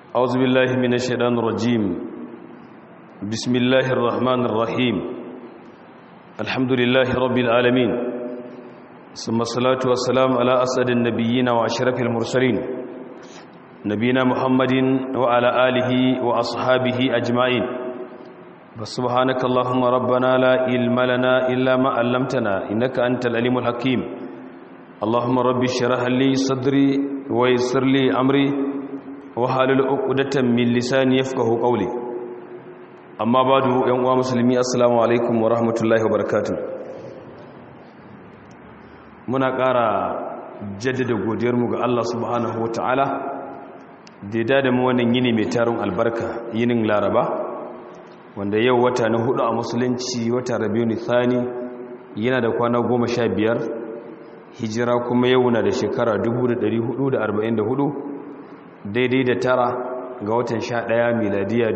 أعوذ بالله من الشيطان الرجيم بسم الله الرحمن الرحيم الحمد لله رب العالمين ثم الصلاة والسلام على أسعد النبيين وأشرف المرسلين نبينا محمد وعلى آله وأصحابه أجمعين فسبحانك اللهم ربنا لا علم لنا إلا ما علمتنا إنك أنت العليم الحكيم اللهم رب اشرح لي صدري ويسر لي أمري وحلل عقدة من لساني يفقه قولي أما بعد يا مسلمي السلام عليكم ورحمة الله وبركاته muna ƙara jaddada godiyarmu ga Allah subhanahu wata'ala da ya dada mu wannan yini mai tarin albarka yinin laraba wanda yau wata na hudu a musulunci wata rabiu thani yana da kwana goma sha biyar hijira kuma yau na da shekara 1444 daidai da tara ga watan sha ɗaya miladiya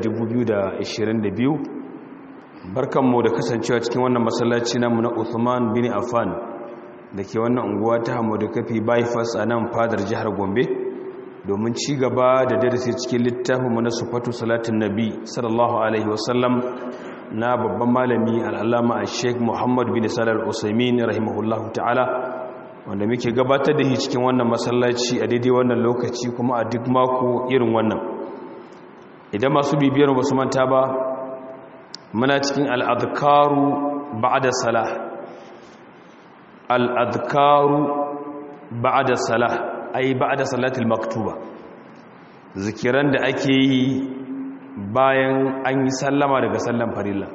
2022 barkanmu da kasancewa cikin wannan masallaci namu na Uthman bin Affan da ke wannan unguwa ta hamadu kafi bypass a nan fadar jihar gombe domin ci gaba da darasi cikin littafinmu na sufatu salatin nabi sallallahu alaihi wasallam na babban malami al'alama a sheik muhammad bin salar usaimin rahimahullahu ta'ala wanda muke gabatar da shi cikin wannan masallaci a daidai wannan lokaci kuma a duk mako irin wannan idan masu bibiyar ba su manta ba muna cikin al'adkaru ba'ada salah al'adkaru ba'ada salah ai ba'ada salatul maktuba zikiran da ake yi bayan an yi sallama daga sallan farilla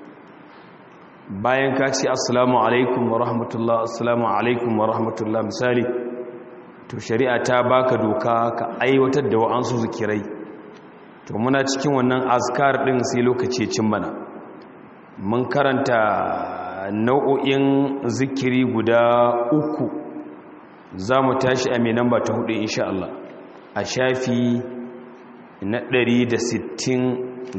bayan ka ce assalamu alaikum wa rahmatullah assalamu alaikum wa rahmatullah misali to shari'a ta baka doka ka aiwatar da wa'ansu zikirai to muna cikin wannan azkar din sai lokaci cin mana mun karanta nau'o'in zikiri guda uku za mu tashi a mai namba ta hudu insha Allah a shafi na 161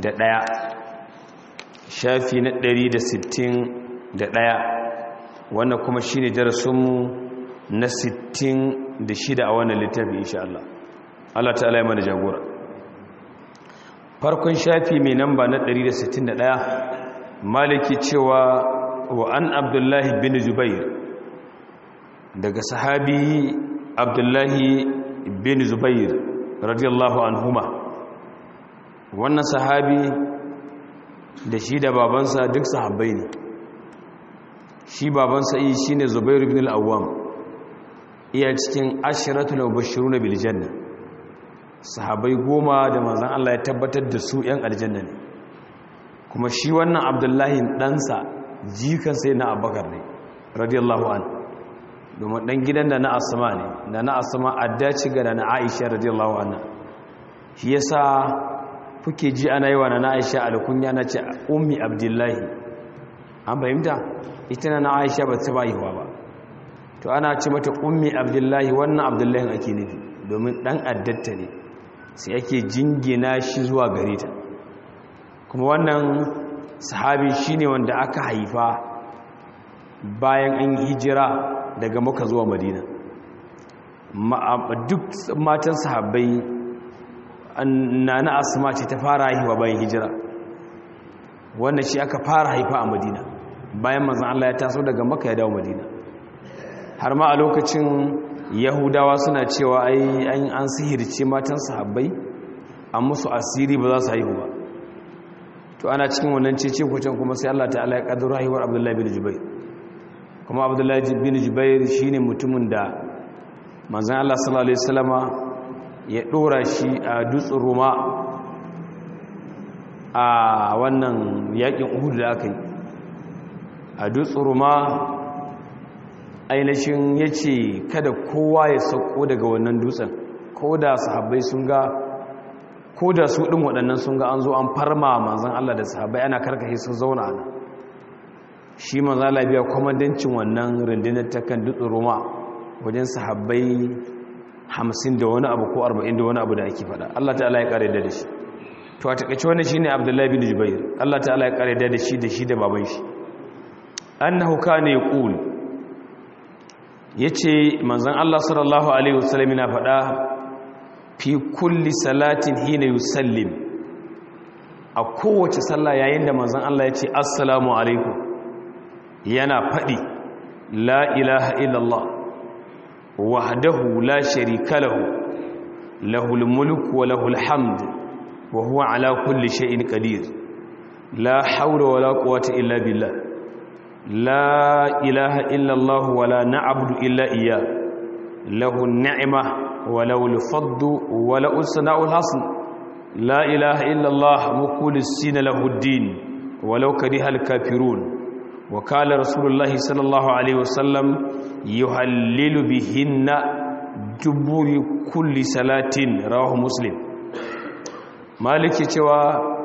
shafi na 161 wannan kuma shi ne darasinmu na 66 a wannan littafi insha Allah Allah ta'ala ya mana jagora farkon shafi mai namba na 161 maliki cewa wa an abdullahi bin zubair daga sahabi abdullahi bin zubair radiyallahu anhuma wannan sahabi da shi da babansa duk sahabbai ne shi babansa yi shi ne zubair bin al'awam iya cikin ashiratul mubashiruna bil janna sahabbai goma da manzon Allah ya tabbatar da su 'yan aljanna ne kuma shi wannan abdullahi ɗansa jikan sai na abakar ne radiyallahu an domin ɗan gidan da na asama ne da na asama addaci ga da na aisha radiyallahu anha shi yasa kuke ji ana yi wa na aisha alkunya na ce ummi abdullahi an fahimta ita na aisha ba ta bayiwa ba to ana ce mata ummi abdullahi wannan abdullahi ake nufi domin ɗan addatta ne sai ake jingina shi zuwa gare ta kuma wannan sahabi shine wanda aka haifa bayan an hijira daga maka zuwa madina duk matan sahabbai na na asma ce ta fara haihuwa bayan hijira wannan shi aka fara haifa a madina bayan manzan Allah ya taso daga maka ya dawo madina har ma a lokacin yahudawa suna cewa ai an sihirce matan sahabbai an musu asiri ba za su haihu ba to ana cikin wannan cece kwacen kuma sai Allah ta'ala ya kaddara haihuwar Abdullahi bin Jubair kuma Abdullahi bin Jubair shine mutumin da manzon Allah sallallahu alaihi wasallama ya dora shi a dutsen Roma a wannan yakin Uhud da aka yi a dutsen Roma ainihin yace kada kowa ya sauko daga wannan dutsen ko da sahabbai sun ga ko da su ɗin waɗannan sun ga an zo an farma manzan Allah da sahabai ana karkashe sun zauna ana shi manzan Allah biya kwamandancin wannan rundunar ta kan dutsen roma wajen sahabai hamsin da wani abu ko arba'in da wani abu da ake faɗa Allah ta'ala ya ƙare da shi to a taƙaice wani shi ne abdullahi bin jubair Allah ta'ala ya ƙare da shi da shi da baban shi annahu kana yaqul yace manzon Allah sallallahu alaihi wasallam yana faɗa fi kulli salatin hina yusallim a kowace sallah yayin da manzon Allah ya ce assalamu alaikum yana faɗi la ilaha illallah wahdahu la sharika lahu lahul mulku wa lahul hamd wa huwa ala kulli shay'in qadir la hawla wa la quwwata illa billah la ilaha illallah wa la na'budu illa iyyah lahu an-ni'ma wa lahu al-fadlu wa lahu as-sana'u al-hasan la ilaha illallah mukhlisina lahu ad-din walau kariha al-kafirun وقال رسول الله صلى الله عليه وسلم يهلل بهن دبر كل صلاة رواه مسلم مالك cewa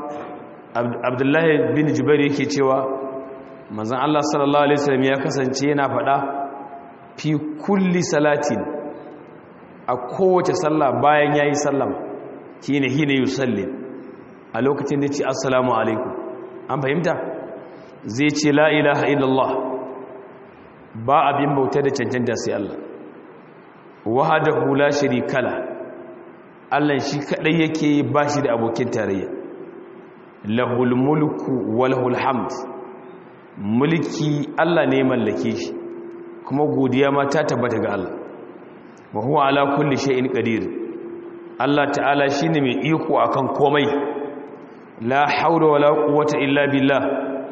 Abdullahi bin Jubair yake cewa manzon Allah sallallahu alaihi wasallam ya kasance yana faɗa fi kulli salatin a kowace sallah bayan yayi sallama shine hine yusalli a lokacin da ce assalamu alaikum an fahimta zai ce la ilaha illallah ba abin bauta da cancanta sai Allah wahadahu la sharika la Allah shi kadai yake ba shi da abokin tarayya lahul mulku wa lahul hamd mulki Allah ne mallake shi kuma godiya ma ta tabbata ga Allah wa huwa ala kulli shay'in qadir Allah ta'ala shine mai iko akan komai la haula wala quwwata illa billah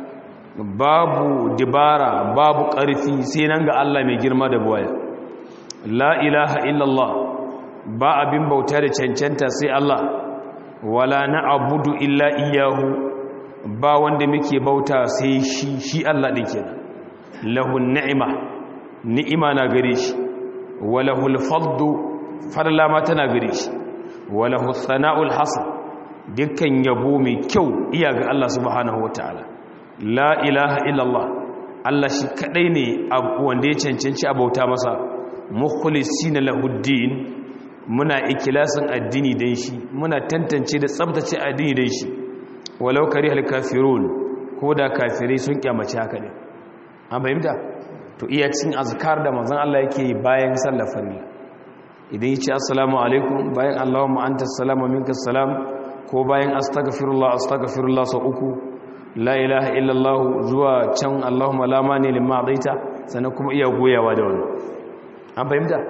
babu dibara babu ƙarfi sai nan ga Allah mai girma da buwaya la ilaha illallah ba abin bauta da cancanta sai Allah wala na'budu illa iyyahu ba wanda muke bauta sai shi shi Allah din kenan lahu ni'ima ni'ima na gare shi walahul faddu fadla ma tana gare shi walahu sana'ul hasan dukkan yabo mai kyau iya ga Allah subhanahu wataala la ilaha illallah Allah shi kadai ne wanda ya cancanci abauta masa mukhlisina lahuddin muna ikilasin addini dan shi muna tantance da tsabtace addini dan shi walau karihal kafirun ko da kafirai sun kyamace haka ne an fahimta to iya cin azkar da manzon Allah yake bayan sallar farilla idan yace assalamu alaikum bayan allahumma antas salamu minkas salam ko bayan astaghfirullah astaghfirullah sau uku la ilaha illallah zuwa can Allahumma la mani limma adaita sannan kuma iya goyawa da wani an fahimta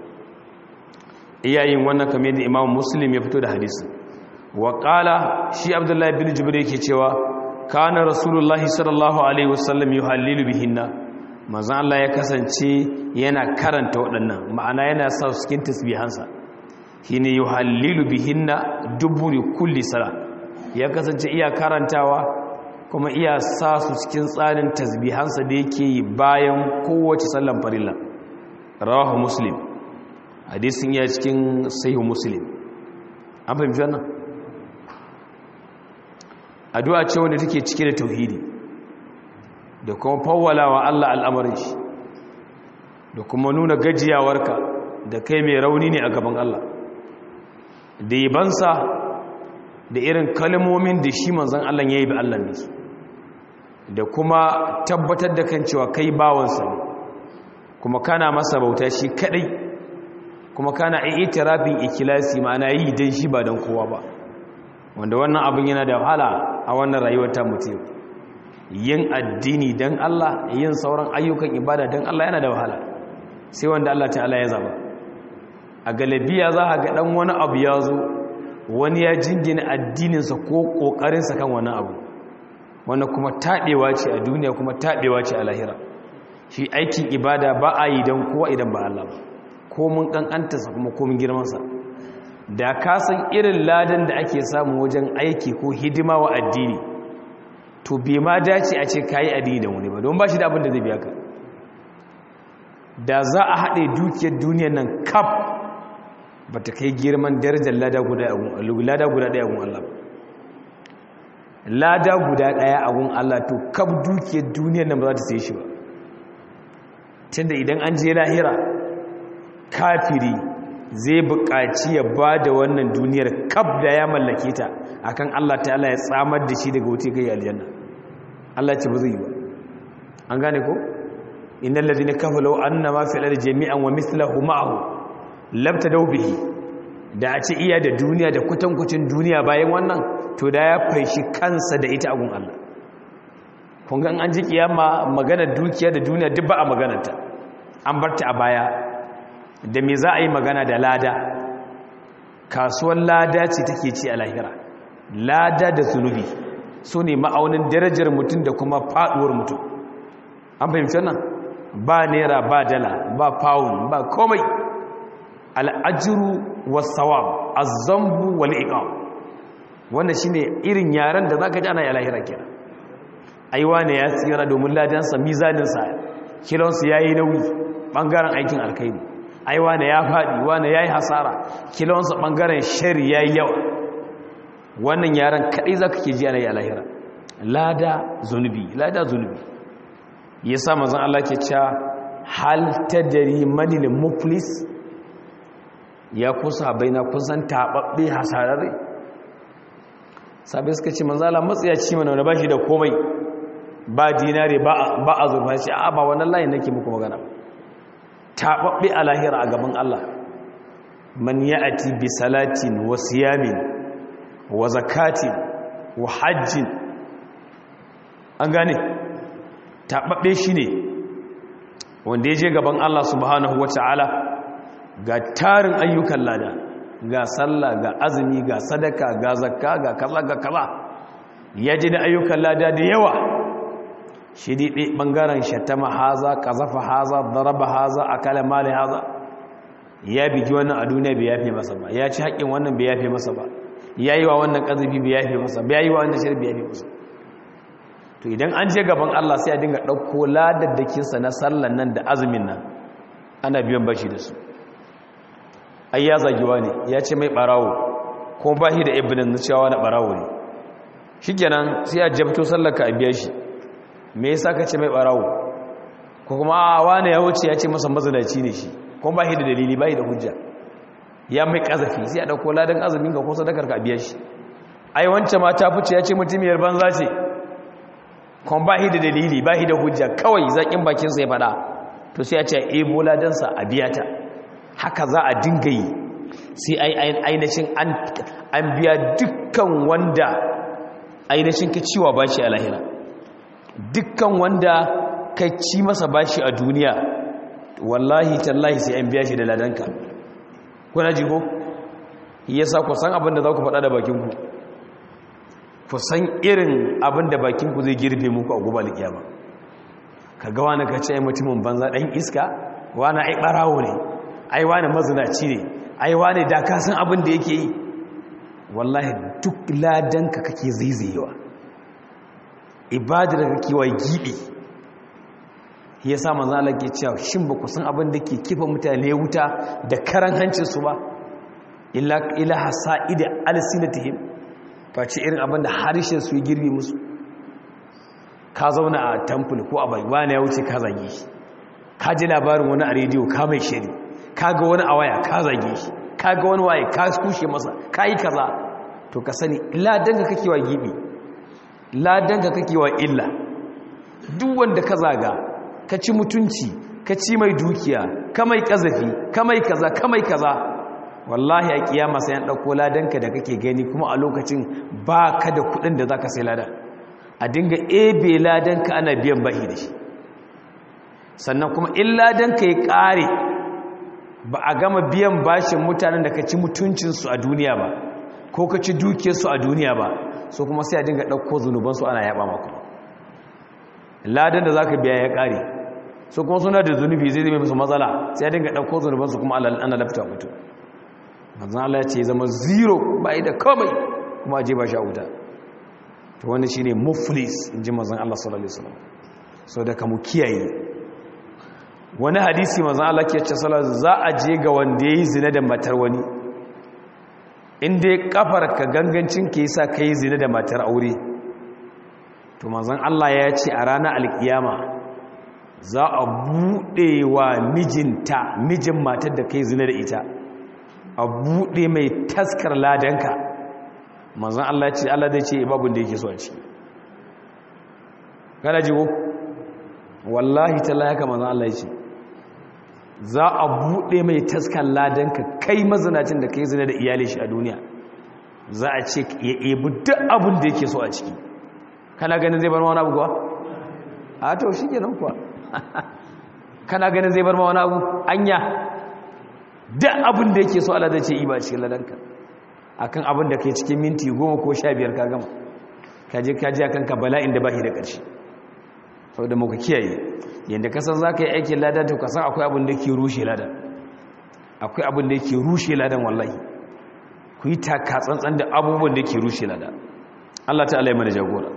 iyayin wannan kamar yadda Imam Muslim ya fito da hadisi wa qala shi Abdullahi bin Jubair yake cewa kana Rasulullahi sallallahu alaihi wasallam yuhallilu bihinna manzo Allah ya kasance yana karanta waɗannan ma'ana yana sa su cikin tasbihansa shine yuhallilu bihinna duburi kulli sala ya kasance iya karantawa kuma iya sa su cikin tsarin tasbihansa da yake yi bayan kowace sallan farilla rawahu muslim hadisin ya cikin sahihu muslim an fahimci wannan addu'a ce wanda take cike da tauhidi da kuma fawwalawa Allah al'amarin shi da kuma nuna gajiyawarka da kai mai rauni ne a gaban Allah da yabansa da irin kalmomin da shi manzan Allah ya yi bi Allah ne da kuma tabbatar da kan cewa kai bawansa ne kuma kana masa bauta shi kadai kuma kana itirafin ikilasi ma'ana yi dan shi ba dan kowa ba wanda wannan abin yana da wahala a wannan rayuwar ta mutum yin addini dan Allah yin sauran ayyukan ibada dan Allah yana da wahala sai wanda Allah ta'ala ya zaba a galabiya za a ga dan wani abu ya zo wani ya jingina addininsa ko ƙoƙarinsa kan wani abu wanda kuma taɗewa ce a duniya kuma taɗewa ce a lahira shi aikin ibada ba a yi don kowa idan ba Allah ba ko mun ƙanƙantarsa kuma ko mun girmansa da ka san irin ladan da ake samu wajen aiki ko hidima wa addini to bai ma dace a ce ka yi addini da wani ba don ba shi da abin da zai biya ka da za a haɗe dukiyar duniyar nan kaf ba ta kai girman darajar lada guda ɗaya agun Allah ba lada guda ɗaya agun Allah to kaf dukiyar duniyar nan ba za ta sai shi ba tunda idan an je lahira kafiri zai buƙaci ya ba da wannan duniyar kaf da ya mallake ta akan Allah ta'ala ya tsamar da shi daga wuce kai aljanna Allah ce ba zai yi ba an gane ko innal ladina kafaru annama fil ardi jami'an wa mithluhu ma'ahu labtadaw bihi da a ce iya da duniya da kutankucin duniya bayan wannan to da ya faishi kansa da ita agun Allah kun ga an ji kiyama maganar dukiya da duniya duk ba a maganarta an barta a baya da me za a yi magana da lada kasuwar lada ce take ci a lahira lada da zunubi su ne ma'aunin darajar mutum da kuma faduwar mutum an fahimci nan ba naira ba dala ba pound ba komai al'ajiru wasawab azambu wal iqam wannan shine irin yaren da zaka ji ana yi lahira kenan aiwa ne ya tsira domin ladansa mizaninsa kilonsu ya yi nauyi ɓangaren aikin alkaini aiwa ne ya faɗi wane ya yi hasara kilonsa ɓangaren shari ya yi yawa wannan yaren kaɗai za ka ke ji ana yi alahira lada zunubi lada zunubi ya sa mazan Allah ke cewa hal ta dari manilin muflis ya kusa bai na kusan taɓaɓɓe hasararre sabai suka ce manzala matsayaci mana wani ba shi da komai ba dinare ba a zurfa shi a ba wannan layin nake muku magana taɓaɓɓe a lahira a gaban Allah man ya'ati bi salatin wa siyamin wa zakatin wa hajjin an gane taɓaɓɓe shi ne wanda ya je gaban Allah subhanahu wata'ala ga tarin ayyukan lada ga sallah ga azumi ga sadaka ga zakka ga kaza ga kaza ya ji da ayyukan lada da yawa shi daɗe ɓangaren shatama haza ƙazafa haza daraba haza akala mali haza ya bigi wannan a duniya bai yafe masa ba ya ci haƙƙin wannan bai yafe masa ba ya yi wa wannan ƙazafi bai yafe masa bai yi wa wannan shirbi bai yafe masa to idan an je gaban Allah sai a dinga ɗauko ladaddakinsa na sallan nan da azumin nan ana biyan bashi da su ai ya zagiwa ne ya ce mai ɓarawo ko ba shi da ibinin na cewa na ɓarawo ne shi kenan sai a jabto sallarka a biya shi me yasa ka ce mai ɓarawo ko kuma a wane ya wuce ya ce masa mazinaci ne shi ko ba shi da dalili ba shi da hujja ya mai ƙazafi sai a ɗauko ladan azumin ka ko sadakar ka a biya shi ai wancan ma ta fice ya ce mutumiyar banza ce kuma ba shi da dalili ba shi da hujja kawai zaƙin bakinsa ya faɗa to sai a ce a ebo ladansa a biya ta haka za a dinga yi sai ainihin an biya dukkan wanda ainihin ka ciwa bashi a lahira dukkan wanda ka ci masa bashi a duniya wallahi tallahi sai an biya shi da ladanka kuna ji ko yasa ku san abin da za ku faɗa da bakinku ku san irin abin da bakinku zai girbe muku a gobe alkiyama ka ga wani ka ce ai mutumin banza ɗan iska wani ai ɓarawo ne ai wani mazinaci ne ai wani da ka san abin da yake yi wallahi duk ladanka kake zaizayewa ibadar kake wa gibi ya sa manzo Allah ke cewa shin ba ku san abin da ke kifa mutane wuta da karan hancin su ba illa ila hasaid alsinatihim face irin abin da harshen su ya girbi musu ka zauna a temple ko a bai wani ya wuce ka zage shi ka ji labarin wani a rediyo ka mai shiri ka ga wani a waya ka zage shi ka ga wani waye ka kushe masa ka yi kaza to ka sani ladanka kake wa gibi ladanka kake wa illa duk wanda ka zaga ka ci mutunci ka ci mai dukiya ka mai kazafi ka mai kaza ka mai kaza wallahi a kiyama sai an dauko ladanka da kake gani kuma a lokacin ba ka da kudin da zaka sai ladan a dinga ebe ladanka ana biyan bahi da shi sannan kuma in ladanka ya kare ba a gama biyan bashin mutanen da ka ci mutuncinsu a duniya ba ko ka ci dukiyarsu a duniya ba so kuma sai a dinga ɗauko zunubansu ana yaɓa maku ladan da za ka biya ya ƙare so kuma suna da zunubi zai zai musu matsala sai a dinga ɗauko zunubansu kuma ana lafta mutu manzan Allah ya ce zama zero ba da komai kuma a je ba sha wuta to wani shine muflis in ji manzan Allah sallallahu alaihi wasallam so da ka mu kiyaye wani hadisi mazan Allah ke ce salar za a je ga wanda ya yi zina da matar wani inda ya kafar ka gangancin ke yi sa ka yi zina da matar aure to mazan Allah ya ce a ranar alkiyama za a buɗe wa mijinta mijin matar da ka yi zina da ita a buɗe mai taskar ladanka mazan Allah ce Allah zai ce babin da yake so a ciki kana jiwo wallahi ta layaka mazan Allah ya ce za a buɗe mai taskan ladanka kai mazinacin da kai zina da iyali shi a duniya za a ce ya ebi duk abin da yake so a ciki kana ganin zai bar ma wani abu kuwa a to shi kenan kuwa kana ganin zai bar ma wani abu anya duk abin da yake so Allah zai ce iba a cikin ladanka akan abin da kai cikin minti goma ko sha biyar ka gama ka je ka ji akan ka bala'in da bashi da ƙarshe saboda muka kiyaye yadda ka san za ka yi aikin ladan to ka san akwai abin da ke rushe ladan akwai abin da ke rushe ladan wallahi ku yi taka tsantsan da abubuwan da ke rushe ladan Allah ta'ala ya mana jagora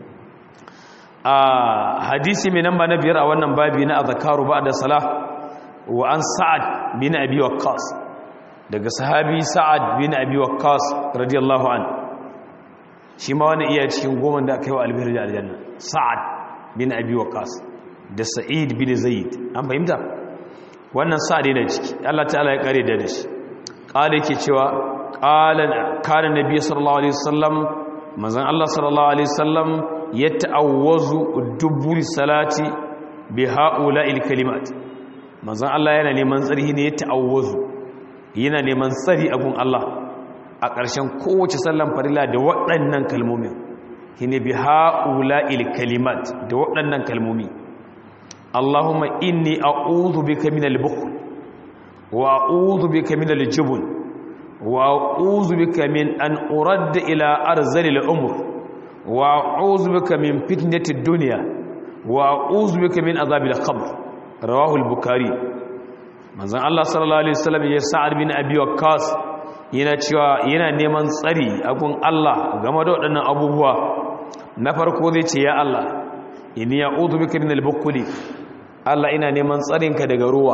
a hadisi mai namba na biyar a wannan babi na azkaru ba'da salah wa an sa'ad bin abi waqqas daga sahabi sa'ad bin abi waqqas radiyallahu an shi ma wani iya cikin goma da aka yi wa albihar da aljanna sa'ad bin abi waqqas da sa'id bin zaid an fahimta wannan sa'ad yana ciki Allah ta'ala ya kare da shi qala yake cewa qala kana nabi sallallahu alaihi wasallam manzon Allah sallallahu alaihi wasallam yata'awwazu duburi salati bi ha'ula'il kalimat manzon Allah yana neman tsari ne yata'awwazu yana neman tsari abun Allah a ƙarshen kowace sallan farila da waɗannan kalmomin shine bi ha'ula'il kalimat da waɗannan kalmomi Allahumma inni a'udhu bika minal bukhl wa a'udhu bika minal jubn wa a'udhu bika min an uradda ila arzalil umr wa a'udhu bika min fitnatid dunya wa a'udhu bika min azabil qabr rawahu al-bukhari manzon Allah sallallahu alaihi wasallam ya sa'ad bin abi waqqas yana cewa yana neman tsari a gun Allah game da waɗannan abubuwa na farko zai ce ya Allah inni ya'udhu bika min al-bukhli Allah ina neman tsarinka daga ruwa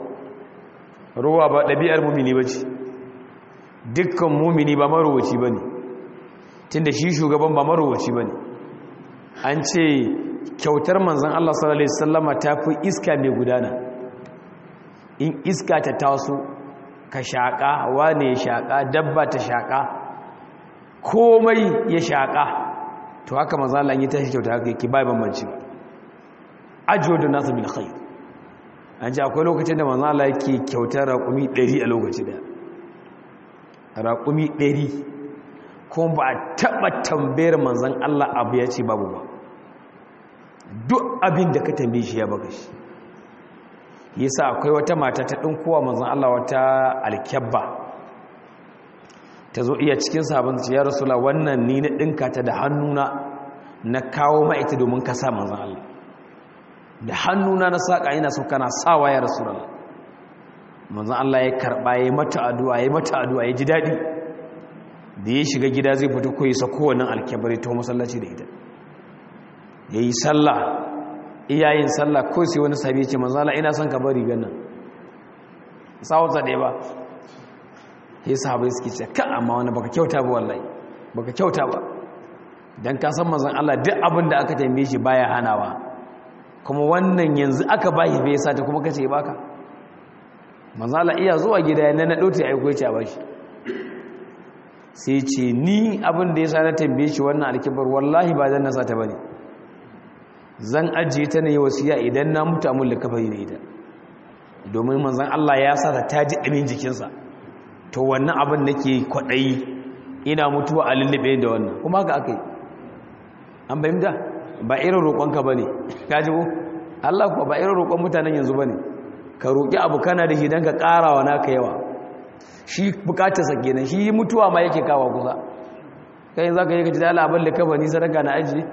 ruwa ba ɗabi'ar mumini bace dukkan mumini ba marowaci bane tunda shi shugaban ba marowaci bane an ce kyautar manzon Allah sallallahu alaihi wasallama tafi iska mai gudana in iska ta taso ka shaƙa wane ya shaƙa dabba ta shaƙa komai ya shaƙa to haka maza Allah yi tashi kyauta haka yake bai bambanci ajiyo da nasu bil khair an ji akwai lokacin da maza Allah yake kyautar raƙumi 100 a lokaci da raƙumi 100 kuma ba a taɓa tambayar manzan Allah abu ya ce babu ba duk abin da ka tambaye shi ya baka shi yasa akwai wata mata ta ɗinkowa manzan Allah wata alkyabba ta zo iya cikin sabon ya rasula wannan ni na ɗinka ta da hannuna na kawo ma'aita domin ka sa manzan Allah da hannuna na saƙa ina so kana sawa ya rasula manzan Allah ya karɓa ya yi mata addu'a ya yi mata addu'a ya ji daɗi da ya shiga gida zai fito ko ya sako wannan alkyabar ya taho masallaci da ita ya yi sallah iyayin sallah ko sai wani sabi ce manzala ina son ka bari ganin sawata ɗaya ba ya sahabai suke ce ka amma wani baka kyauta ba wallahi baka kyauta ba don ka san manzan Allah duk abin da aka tambaye shi baya hanawa kuma wannan yanzu aka bayi bai sa ta kuma kace baka manzan Allah iya zuwa gida ya na ɗauta ya aiko ya ba shi sai ce ni abin da ya sa na tambaye shi wannan alkibar wallahi ba zan nasa ta bane zan ajiye ta ne wasiya idan na mutu amin likafari da ita domin manzan Allah ya sa ta ji ɗamin jikinsa to wannan abin nake kwaɗayi ina mutuwa a lullube da wannan kuma haka aka yi an bayyanta ba irin roƙonka ba ne ka ji ko Allah kuwa ba irin roƙon mutanen yanzu ba ne ka roƙi abu kana da shi don ka ƙara wa naka yawa shi bukatarsa kenan shi mutuwa ma yake kawo kusa kai za ka yi ka ji da alabar likafani sadaka na ajiye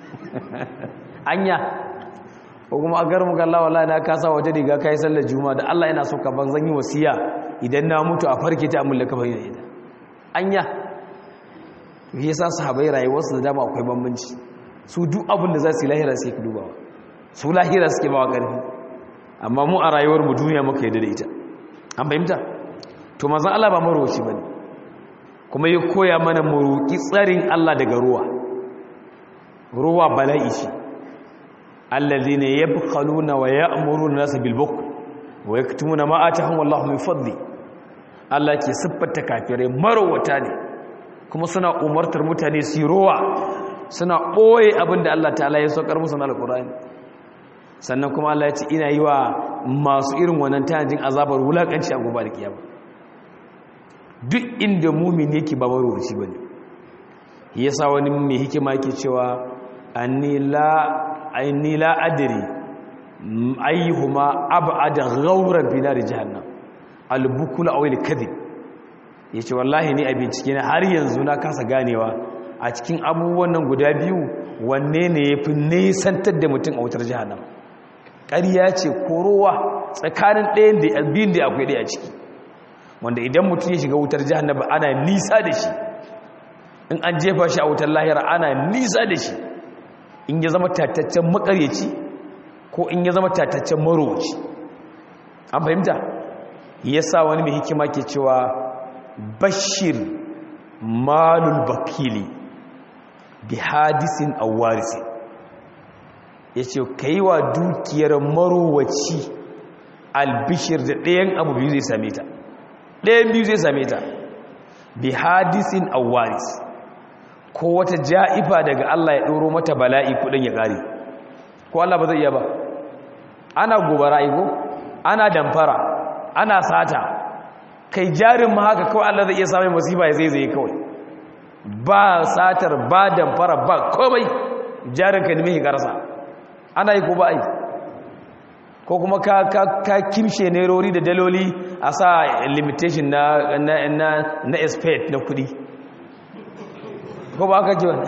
anya ko kuma a garin mukalla wallahi na kasa wata riga kai sallar juma'a da Allah yana so ka ban zan yi wasiya idan na mutu a farke ta amulla ka bayyana ita anya shi yasa sahabbai rayuwarsu da dama akwai bambanci su duk abin da za su yi lahira sai ka dubawa su lahira suke bawa karfi amma mu a rayuwar mu duniya muka yadda da ita an fahimta to manzon Allah ba marowaci bane kuma ya koya mana mu roki tsarin Allah daga ruwa ruwa bala'i shi alladhina yabkhaluna wa ya'muruna nas bil bukl wa yaktumuna ma atahum Allahu min fadli Allah ke siffata kafirai marowata ne kuma suna umartar mutane su ruwa suna boye abinda Allah ta'ala ya saukar musu na alqur'ani sannan kuma Allah ya ce ina yi wa masu irin wannan tanajin azabar wulakanci a gobe da kiyama duk inda mumin yake ba marwaci bane yasa wani mai hikima yake cewa anni la anni la adri ayyuhuma ab'ada ghawran fi nar jahannam albukul aw alkadhib yace wallahi ni a bincike na har yanzu na kasa ganewa a cikin abubuwan nan guda biyu wanne ne yafi nesantar da mutum a wutar jahannam ƙarya ce korowa tsakanin ɗayan da biyun da akwai ɗaya a ciki wanda idan mutum ya shiga wutar jahannam ana nisa da shi in an jefa shi a wutar lahira ana nisa da shi in ya zama tataccen makaryaci ko in ya zama tataccen marowaci an fahimta ya sa wani mai hikima ke cewa bashir malul bakili bi hadisin awarisi ya ce ka yi wa dukiyar marowaci albishir da ɗayan abu biyu zai same ta ɗayan biyu zai same ta bi hadisin awaris ko wata ja'ifa daga Allah ya ɗoro mata bala'i kudin ya ƙare ko Allah ba zai iya ba ana gobara iko ana damfara ana sata kai jarin ma haka kawai Allah zai iya samun musiba ya zai zai kawai ba satar ba damfara ba komai jarin ka nemi hikarsa ana yi ko ba yi ko kuma ka, ka, ka kimshe nerori da daloli a sa limitation na, na, na, na expert na kudi ko ba ka ji wani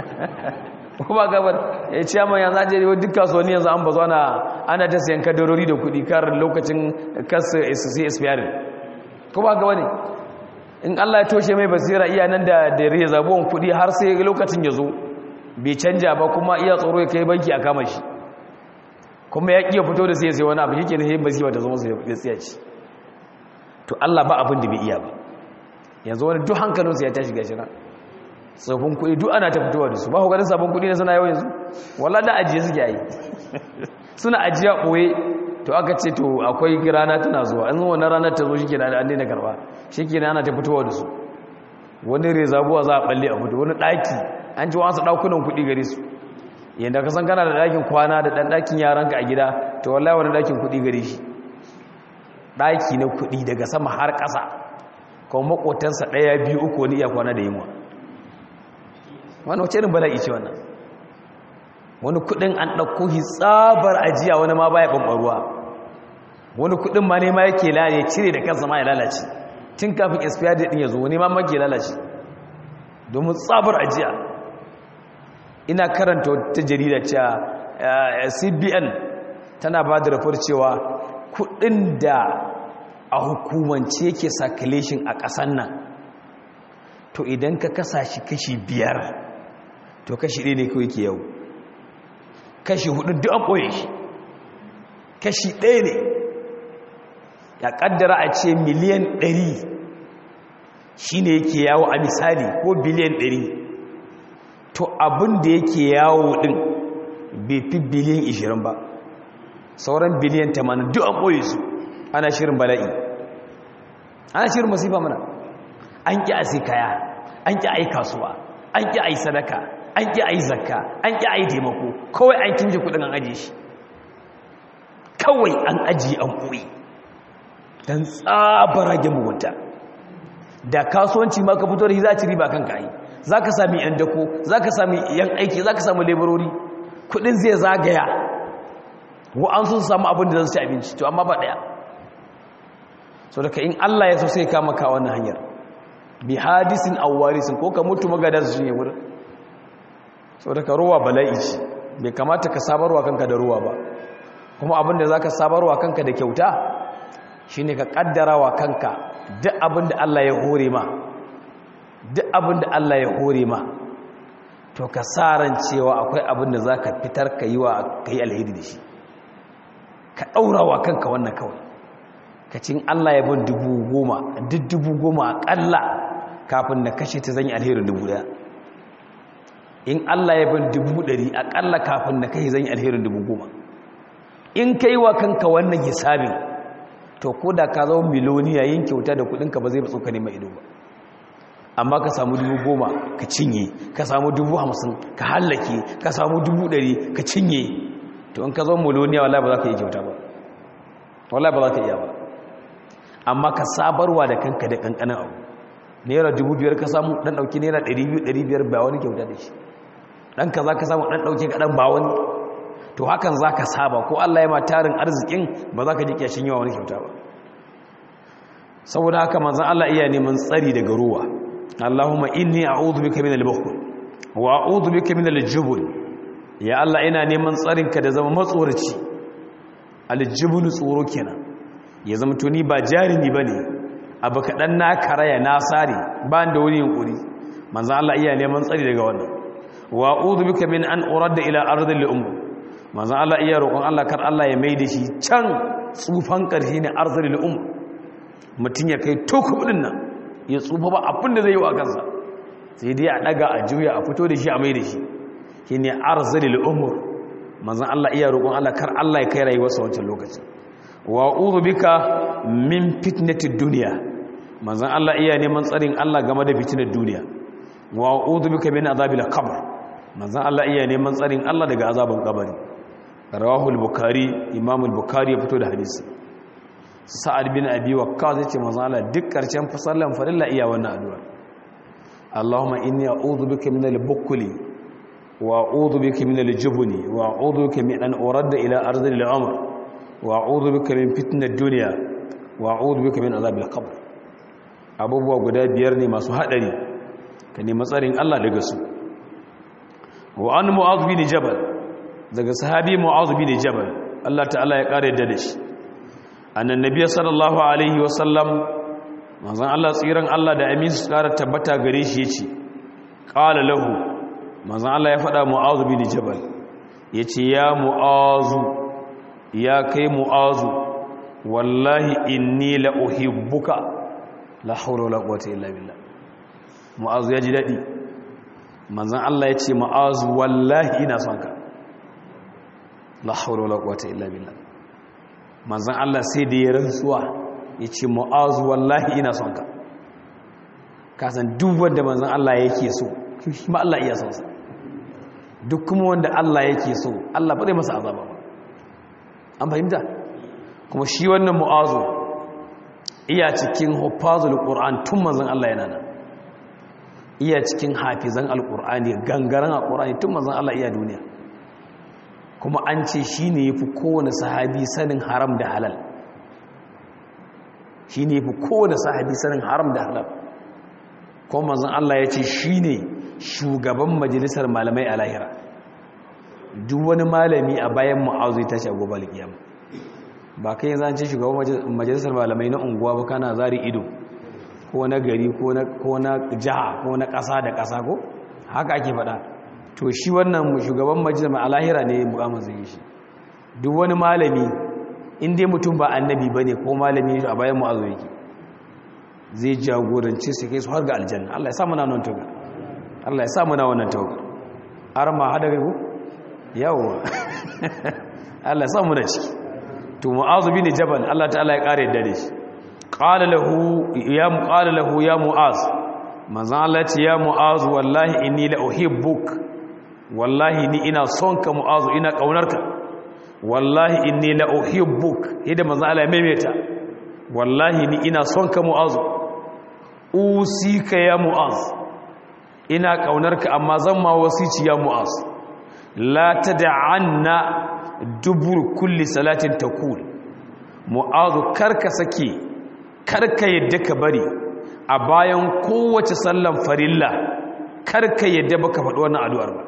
ko ba gabar ya ce amma yanzu an jere duk kasuwanni yanzu an bazo ana ana ta sayan kadarori da kudi kar lokacin kasu sai expiring ko ba ga wani in Allah ya toshe mai basira iya nan da da rezabon kudi har sai lokacin ya zo bai canja ba kuma iya tsoro ya kai banki a kama shi kuma ya kiya fito da sai sai wani abu yake ne sai basira ta zama sai ya tsaya ci to Allah ba abin da bai iya ba yanzu wani duk hankalinsa ya tashi gashi na tsofin kuɗi duk ana ta fitowa da su ba hukarin sabon kuɗi na suna yau yanzu walla da ajiye suke yi suna ajiya ɓoye to aka ce to akwai rana tana zuwa an zuwa na ranar ta zo shi ke da an daina karɓa shi ke ana ta fitowa da su wani rezabuwa za a ɓalle a fito wani ɗaki an ci wasu ɗakunan kuɗi gare su yadda ka san kana da ɗakin kwana da ɗan ɗakin yaranka a gida to wallahi wani ɗakin kuɗi gare shi ɗaki na kuɗi daga sama har ƙasa kuma maƙotansa ɗaya biyu uku wani iya kwana da yunwa wani wace irin bala'i ce wannan wani kudin an ɗauko shi tsabar ajiya wani ma baya ɓanɓaruwa wani kudin ma ne ma yake lalace cire da kansa ma ya lalace tun kafin expire date ɗin ya zo wani ma mage lalace domin tsabar ajiya ina karanta wata jarida cewa cbn tana ba da rafar cewa kudin da a hukumance yake circulation a ƙasan nan to idan ka kasa shi kashi biyar to kashi ɗaya ne kawai ke yau kashi hudu duk an ɓoye shi kashi ɗaya ne ya ƙaddara a ce miliyan ɗari shi ne yake yawo a misali ko biliyan ɗari to abin da yake yawo ɗin bai fi biliyan ishirin ba sauran biliyan tamanin duk an ɓoye su ana shirin bala'i ana shirin masifa mana an ƙi a sai kaya an ƙi a yi kasuwa an ƙi a yi sadaka an ƙi a yi zakka an ƙi a yi taimako kawai an kimje kudin an ajiye shi kawai an ajiye an koyi don tsabara mugunta da kasuwanci ma ka fito da shi za a ci riba kanka yi za ka sami yan dako za ka sami yan aiki za ka sami laborori kudin zai zagaya wa'an sun samu abin da zan ci abinci to amma ba ɗaya so daga in allah ya so sai kama ka wannan hanyar bi hadisin awarisin ko ka mutu magadan su ne wurin so daga ruwa bala'i ce bai kamata ka sabarwa kanka da ruwa ba kuma abinda za ka sabarwa kanka da kyauta shi ne ka kaddara wa kanka duk abinda Allah ya hore ma duk abinda Allah ya hore ma to ka ran cewa akwai abinda za ka fitar ka yi wa ka yi alheri da shi ka ɗaura wa kanka wannan kawai ka cin Allah ya bin dubu goma duk dubu goma aƙalla kafin na kashe ta zan yi alherin dubu daya in Allah ya bin dubu ɗari aƙalla kafin na kashe zan yi alherin dubu goma in ka yi wa kanka wannan hisabin to ko da ka zama miloniya yin kyauta da kudinka ba zai ba tsoka nema ido ba amma ka samu dubu goma ka cinye ka samu dubu hamsin ka hallake ka samu dubu ɗari ka cinye to in ka zo muloniya wallahi ba za ka yi kyauta ba wallahi ba za ka iya ba amma ka sabarwa da kanka da kankanin abu naira dubu biyar ka samu dan dauki naira ɗari biyu ɗari biyar ba wani kyauta da shi dan ka za ka samu dan dauki ka dan ba wani to hakan za ka saba ko Allah ya ma tarin arzikin ba za ka ji kyashin yawa wani kyauta ba saboda haka manzan Allah iya neman tsari daga ruwa Allahumma inni a'udhu bika min al-bukhl wa a'udhu bika min al-jubn ya Allah ina neman tsarin ka da zama matsoraci al-jubn tsoro kenan ya zama to ni ba jarimi bane abu kadan na karaya na sare ba da wani yunkuri manzan Allah iya neman tsari daga wannan wa a'udhu bika min an urada ila ardil umr manzan Allah iya roƙon Allah kar Allah ya maida shi can tsufan ƙarshe ne ardil umr mutum ya kai toku ɗin nan ya tsufa ba abin da zai yi wa kansa sai dai a ɗaga a juya a fito da shi a mai da shi shi ne arzalil umur manzan Allah iya roƙon Allah kar Allah ya kai rayuwarsa wancan lokaci wa uzu bika min fitnatid duniya manzan Allah iya neman tsarin Allah game da fitinar duniya wa uzu bika min azabil qabr manzan Allah iya neman tsarin Allah daga azaban kabari rawahul bukhari imamul bukhari ya fito da hadisi sa'ad bin abi waqqas yace manzo Allah duk karshen fasallan farilla iya wannan addu'a Allahumma inni a'udhu bika min al-bukli wa a'udhu bika min al-jubni wa a'udhu bika min an uradda ila ardi al-umr wa a'udhu bika min fitnat ad-dunya wa a'udhu bika min azab al-qabr abubuwa guda biyar ne masu hadari ka nemi tsarin Allah daga su wa an mu'adh bin jabal daga sahabi mu'adh bin jabal Allah ta'ala ya kare da shi annan nabiya sallallahu alaihi wasallam manzon Allah tsiran Allah da amin su kara tabbata gare shi yace qala lahu manzon Allah ya faɗa mu'azu bin jabal yace ya mu'azu ya kai mu'azu wallahi inni la uhibbuka la hawla wala quwwata illa billah mu'azu ya ji dadi manzon Allah yace mu'azu wallahi ina son ka la hawla wala quwwata illa billah manzan Allah sai da ya rantsuwa ya ce mu'azu wallahi ina son ka kasan duk wanda manzan Allah yake so shi ma Allah iya son sa duk kuma wanda Allah yake so Allah ba zai masa azaba ba an fahimta kuma shi wannan mu'azu iya cikin hufazul qur'an tun manzan Allah yana nan iya cikin hafizan alqur'ani gangaren alqur'ani tun manzan Allah iya duniya kuma an ce shi ne ya fi kowane sahabi sanin haram da halal shi ne ya fi kowane sahabi sanin haram da halal kuma mazan Allah ya ce shi ne shugaban majalisar malamai a lahira duk wani malami a bayan ma'azu ya tashi a gobe alkiyama ba kai yanzu an ce shugaban majalisar malamai na unguwa ba kana zari ido ko na gari ko na jiha ko na ƙasa da ƙasa ko haka ake faɗa to shi wannan shugaban majalisar alahira ne mukamman zai yi shi duk wani malami inda mutum ba annabi ba ne ko malami a bayan mu'azu yake zai jagoranci su kai su har ga aljanna Allah ya samu na wannan taugar Allah ya samu na wannan taugar har ma hada kai ko yawa Allah ya samu da ciki to mu'azu bin jabal Allah ta'ala ya kare da shi qala lahu ya qala lahu ya mu'az manzon Allah ya ce ya mu'az wallahi inni la uhibbuk wallahi ni ina son ka mu'azu ina kaunarka wallahi inni la uhibbuk idan manzo Allah ya maimaita wallahi ni ina son ka mu'azu usika ya mu'az ina kaunarka amma zan ma wasici ya mu'az la tad'anna dubur kulli salatin taqul mu'azu karka sake karka yadda ka bari a bayan kowace sallan farilla karka yadda baka faɗi wannan addu'ar ba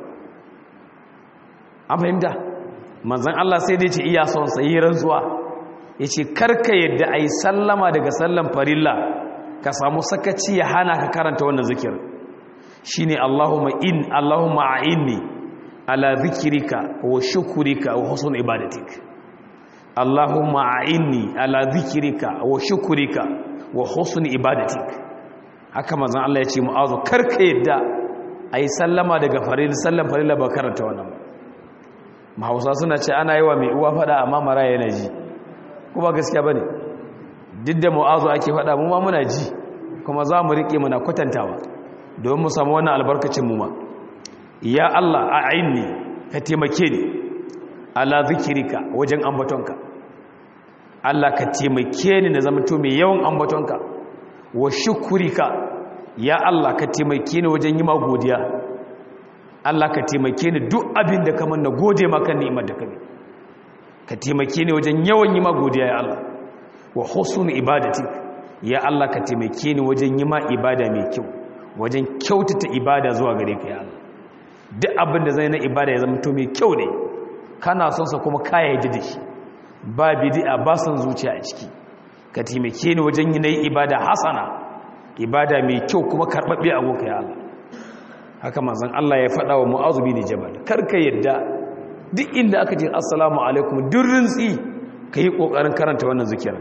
an fahimta manzan Allah sai dai ce iya son sayi rantsuwa ya ce karka yadda a yi sallama daga sallan farilla ka samu sakaci ya hana ka karanta wannan zikir shi ne Allahumma in Allahumma a inni ala zikirika wa shukurika wa husn ibadatik Allahumma a inni ala zikirika wa shukurika wa husn ibadatik haka manzan Allah ya ce mu'azu karka yadda a yi sallama daga farilla sallan farilla ba karanta wannan ba mahausa suna ce ana yi wa mai uwa fada amma mara yana ji kuma gaskiya ba ne duk da mu'azu ake fada mu ma muna ji kuma za mu riƙe muna kwatantawa domin mu samu wannan albarkacin mu ma ya Allah a aini ka taimake ni ala zikirika wajen ambatonka Allah ka taimake ni na zamanto mai yawan ambatonka wa shukurika ya Allah ka taimake ni wajen yi ma godiya Allah ka taimake ni duk abin da kamar na gode maka ni'imar da ka bi ka taimake ni wajen yawan yi ma godiya ya Allah wa husnul ibadati ya Allah ka taimake ni wajen yi ma ibada mai kyau wajen kyautata ibada zuwa gare ka ya Allah duk abin da zai na ibada ya zama to mai kyau ne kana son sa kuma kaya yi da shi ba bid'a ba son zuciya a ciki ka taimake ni wajen yi na ibada hasana ibada mai kyau kuma karɓaɓɓe a gonka ya Allah haka manzon Allah ya faɗa wa Mu'adh bin Jabal karka yadda duk inda aka ce assalamu alaikum durrin tsi kai kokarin karanta wannan zikirin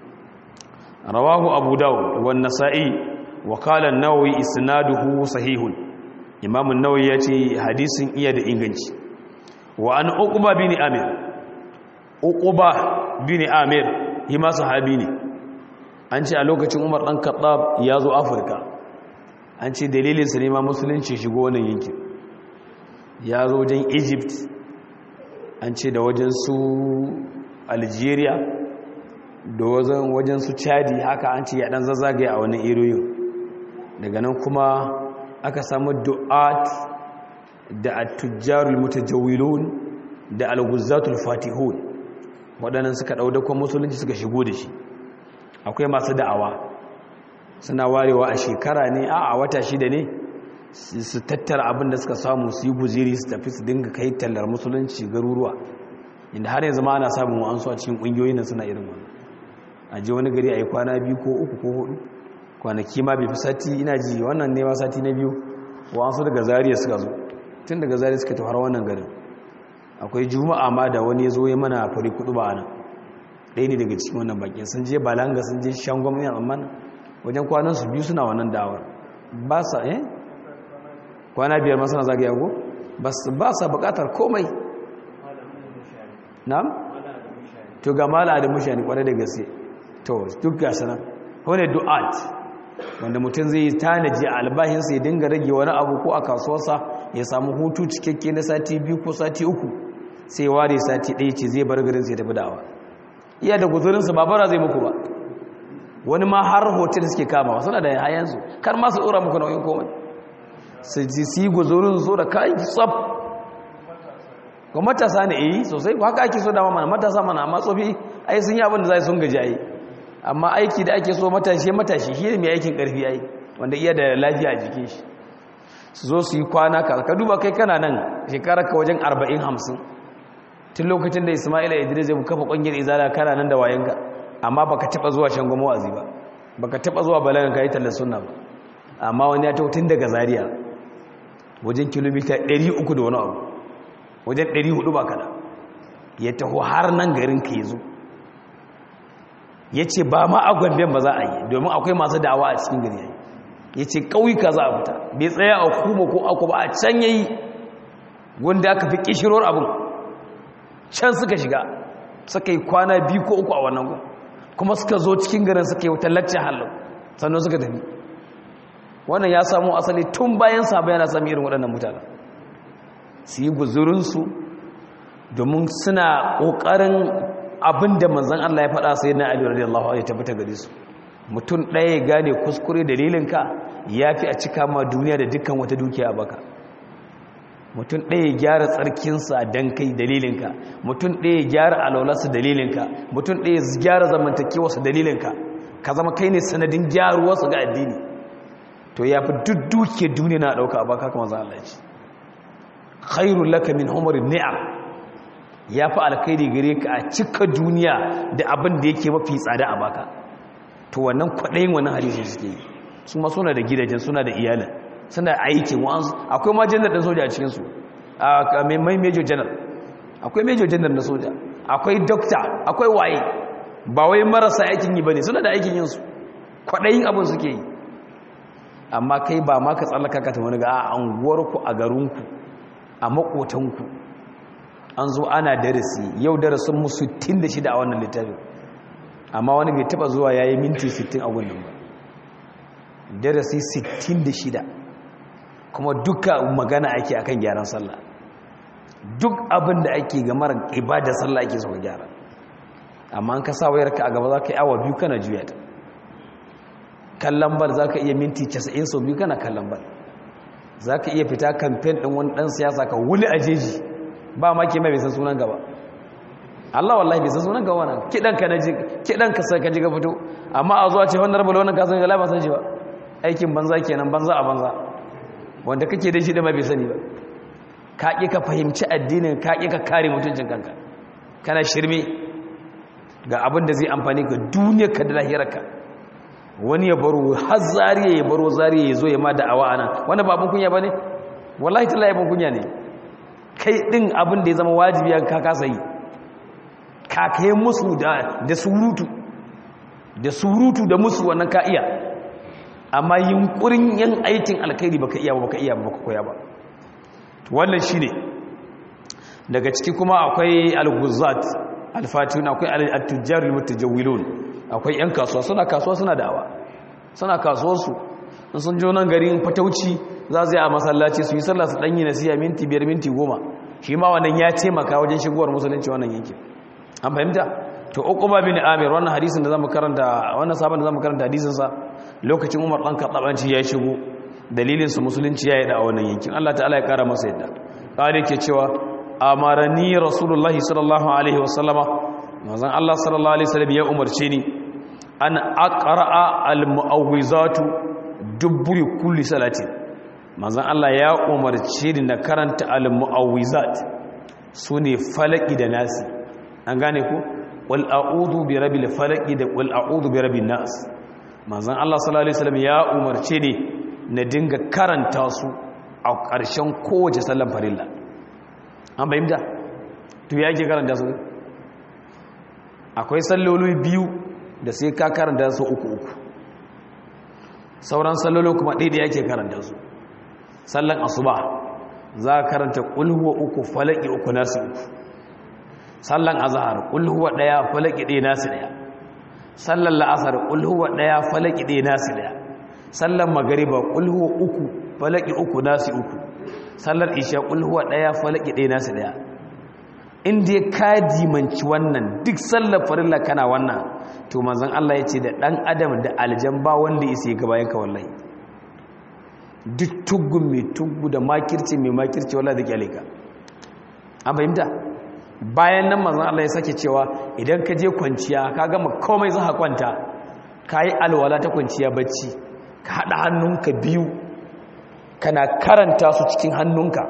rawahu abu dawud wa nasa'i wa qala an-nawawi isnaduhu sahihun imam an-nawawi yace hadisin iya da inganci wa an uqba bin amir uqba bin amir hima sahabi ne an ce a lokacin umar dan khattab ya zo afirka an ce dalilinsa ne ma musulunci shigo wannan yankin ya zo wajen egypt an ce da wajen su algeria da wajen su chadi haka an ce ya dan zazzagaye a wannan iriyoyin daga nan kuma aka samu du'at da at-tujjarul mutajawwilun da al-guzzatul fatihun waɗannan suka ɗaudakon musulunci suka shigo da shi akwai masu da'awa suna warewa a shekara ne a a wata shida ne su tattara abin da suka samu su yi guziri su tafi su dinga kai tallar musulunci garuruwa inda har yanzu ma ana samun wa'ansu a cikin ƙungiyoyin nan suna irin wani a je wani gari a yi kwana biyu ko uku ko hudu kwanaki ma bai fi sati ina ji wannan ne ma sati na biyu wa'ansu daga zariya suka zo tun daga zariya suka tafi har wannan garin akwai juma'a ma da wani ya zo ya mana fari kudu ba nan ɗaya ne daga cikin wannan bakin sun je balanga sun je shangon yan amma wajen kwanan su biyu suna wannan dawar ba sa eh kwana biyar ma suna zagaya ko ba sa bukatar komai na'am to ga mala da mushani kwarai da gaske to duk ga sanan wani du'at wanda mutum zai yi tanaji a albahinsa ya dinga rage wani abu ko a kasuwarsa ya samu hutu cikakke na sati biyu ko sati uku sai ware sati ɗaya ce zai bar garin sai tafi da'awa iya da guzurinsa ba bara zai muku ba wani ma har hotel suke kama suna da hayansu kar ma su tsora muku nauyin komai su ji su yi guzurin so da kayan tsab ga matasa ne yi sosai ko haka ake so dama mana matasa mana amma tsofi ai sun yi abin da za sun gaji ai amma aiki da ake so matashi matashi shi ne mai aikin karfi ai wanda iya da lafiya a jikin shi su zo su yi kwana ka ka duba kai kana nan shekarar ka wajen arba'in hamsin tun lokacin da ismaila idris zai kafa ƙungiyar izala kana nan da wayanka amma baka taba zuwa shangon wa'azi ba baka taba zuwa balagan kai tallar sunna ba amma wani ya tun daga zaria wajen kilomita 300 da wani abu wajen 400 ba kada ya taho har nan garin ka yazo yace ba ma a gomben ba za a yi domin akwai masu da'awa a cikin gari yayi yace kauyuka za a fita bai tsaya a kuma ko aku ba a can yayi wanda aka fi kishiror abin can suka shiga suka yi kwana biyu ko uku a wannan gun kuma suka zo cikin garin suka yi wata lacce halin sannan suka tafi wannan ya samu asali tun bayan saba yana sami irin waɗannan mutane su yi guzurinsu domin suna ƙoƙarin abin da manzan Allah ya faɗa sai na Ali radiyallahu anhu ya tabbata gare su mutum ɗaya ya gane kuskure dalilinka ya fi a cika ma duniya da dukkan wata dukiya a baka mutum ɗaya ya gyara tsarkinsa don kai dalilinka mutum ɗaya ya gyara alaularsa dalilinka mutum ɗaya ya gyara zamantakewarsa dalilinka ka zama kai ne sanadin gyaruwarsa ga addini to ya fi duk duke duniya na ɗauka a baka kuma za a ce khairun laka min umarin ni'am ya fi alkhairi gare ka a cika duniya da abin da yake mafi tsada a baka to wannan kwaɗayin wannan hadisun suke yi su ma suna da gidajen suna da iyalin suna aikin wa'ansu akwai ma janar ɗin soja a cikinsu a mai major janar akwai major janar na soja akwai dokta akwai waye ba wai marasa aikin yi ba ne suna da aikin yinsu kwaɗayin abin suke yi amma kai ba ma ka tsallaka ka ta wani ga a anguwarku a garinku a makotanku an zo ana darasi yau darasin mu 66 a wannan littafin amma wani bai taba zuwa ya yi minti 60 a wannan ba darasi 66 kuma duka magana ake akan gyaran sallah duk abin da ake ga mara ibada sallah ake so ka gyara amma an ka sa wayarka a gaba za ka yi awa biyu kana juya ta kallon bal za ka iya minti 90 sau biyu kana kallon bal za ka iya fita kamfen ɗin wani ɗan siyasa ka wuli a jeji ba ma ke mai bai san sunan gaba Allah wallahi bai san sunan gaba nan kiɗan ka naji kiɗan ka sai ka ji ka fito amma a zuwa ce wannan rabu wannan ka san ga ba san shi ba aikin banza kenan banza a banza wanda kake da shi da ma bai sani ba ka ƙi ka fahimci addinin ka ƙi ka kare mutuncin kanka kana shirme ga abin da zai amfani ga duniyarka da lahirarka wani ya baro har zariya ya baro zariya ya zo ya ma da'awa ana wani ba abin kunya ba ne wallahi ta laifin kunya ne kai ɗin abin da ya zama wajibi ka kasa yi ka kai musu da surutu da surutu da musu wannan ka iya amma yunkurin yin aikin alkhairi baka iya ba baka iya ba baka koya ba wannan shine daga ciki kuma akwai al-ghuzzat al-fatihun akwai al-tujjar al-mutajawwilun akwai yan kasuwa suna kasuwa suna da'awa suna kasuwar su in sun jo nan garin fatauci za su yi a masallaci su yi sallah su danyi nasiya minti biyar minti goma shi ma wannan ya taimaka wajen shigowar musulunci wannan yankin an fahimta to uquba bin amir wannan hadisin da zamu karanta wannan sabon da zamu karanta hadisin sa lokacin umar dan kadabanci ya shigo dalilin su musulunci ya yi da wannan yankin Allah ta'ala ya kara masa yadda kare ke cewa amarani rasulullahi sallallahu alaihi wasallama manzon Allah sallallahu alaihi wasallam ya umarce ni an aqra'a almu'awwizatu duburi kulli salati manzon Allah ya umarce ni na karanta almu'awwizat sune falaki da nasi an gane ko wal a'udhu bi rabbil falaki da wal a'udhu bi rabbin nas manzon Allah sallallahu alaihi wasallam ya umarce ni na dinga karanta su a ƙarshen kowace sallan farilla an bayyanta to ya ke karanta su akwai salloli biyu da sai ka karanta su uku uku sauran sallolin kuma ɗaya da yake karanta su sallan asuba za ka karanta ƙulhuwa uku falaki uku nasu uku sallan azahar ƙulhuwa ɗaya falaki ɗaya nasu ɗaya sallan la'asar ƙulhuwa ɗaya falaki ɗaya nasu ɗaya sallan magariba ƙulhuwa uku falaki uku nasu uku sallar isha ƙulhuwa ɗaya falaki ɗaya nasu ɗaya inda ya ka dimanci wannan duk sallar farilla kana wannan to manzon Allah ya ce da ɗan adam da aljan ba wanda ya sai gaba yanka wallahi duk tuggun mai tuggu da makirci mai makirci wallahi da kyale ka an fahimta bayan nan manzon Allah ya sake cewa idan ka je kwanciya ka gama komai za ka kwanta ka yi alwala ta kwanciya bacci ka haɗa hannunka biyu kana karanta su cikin hannunka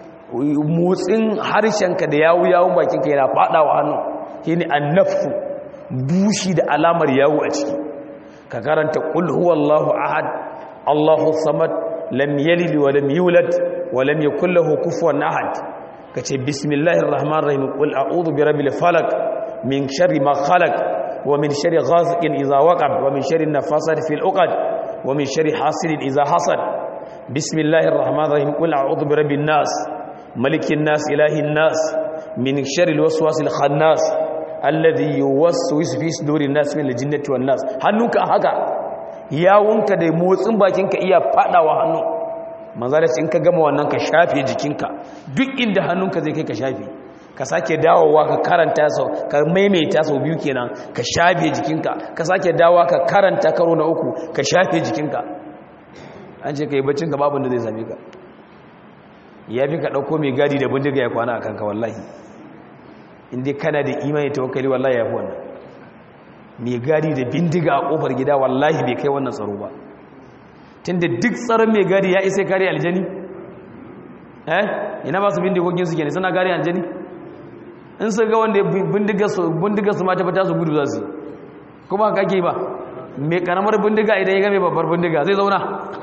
motsin harshenka da yawu yawun bakinka yana faɗawa hannu shi ne annafu bushi da alamar yawu a ciki ka karanta ƙul huwallahu ahad allahu samad lam yalid wa lam yulad wa lam yakul lahu kufuwan ahad kace bismillahir rahmanir rahim qul a'udhu bi rabbil falaq min sharri ma khalaq wa min sharri ghasiqin idha waqab wa min sharri nafasati fil uqad wa min sharri hasidin idha hasad bismillahir rahmanir rahim qul a'udhu bi rabbin nas malikin nas ilahin nas min sharri alwaswasil khannas alladhi yuwaswisu fi sudurin nas min aljinnati wan nas hannunka haka yawunka da motsin bakinka iya fadawa hannu manzala in ka gama wannan ka shafe jikinka duk inda hannunka zai kai ka shafe ka sake dawowa ka karanta sau ka maimaita sau biyu kenan ka shafe jikinka ka sake dawowa ka karanta karo na uku ka shafe jikinka an ce ka yi baccin ka babu da zai same ka ya fi ka ɗauko mai gadi da bindiga ya kwana a kanka wallahi inda kana da imani tawakkali wallahi ya fi wannan mai gadi da bindiga a ƙofar gida wallahi bai kai wannan tsaro ba tun da duk tsaron mai gadi ya isa kare aljani eh ina ba su bindigogin su ke ne suna kare aljani in su ga wanda bindiga su ma ta fita su gudu za su kuma haka ake ba mai karamar bindiga idan ya ga mai babbar bindiga zai zauna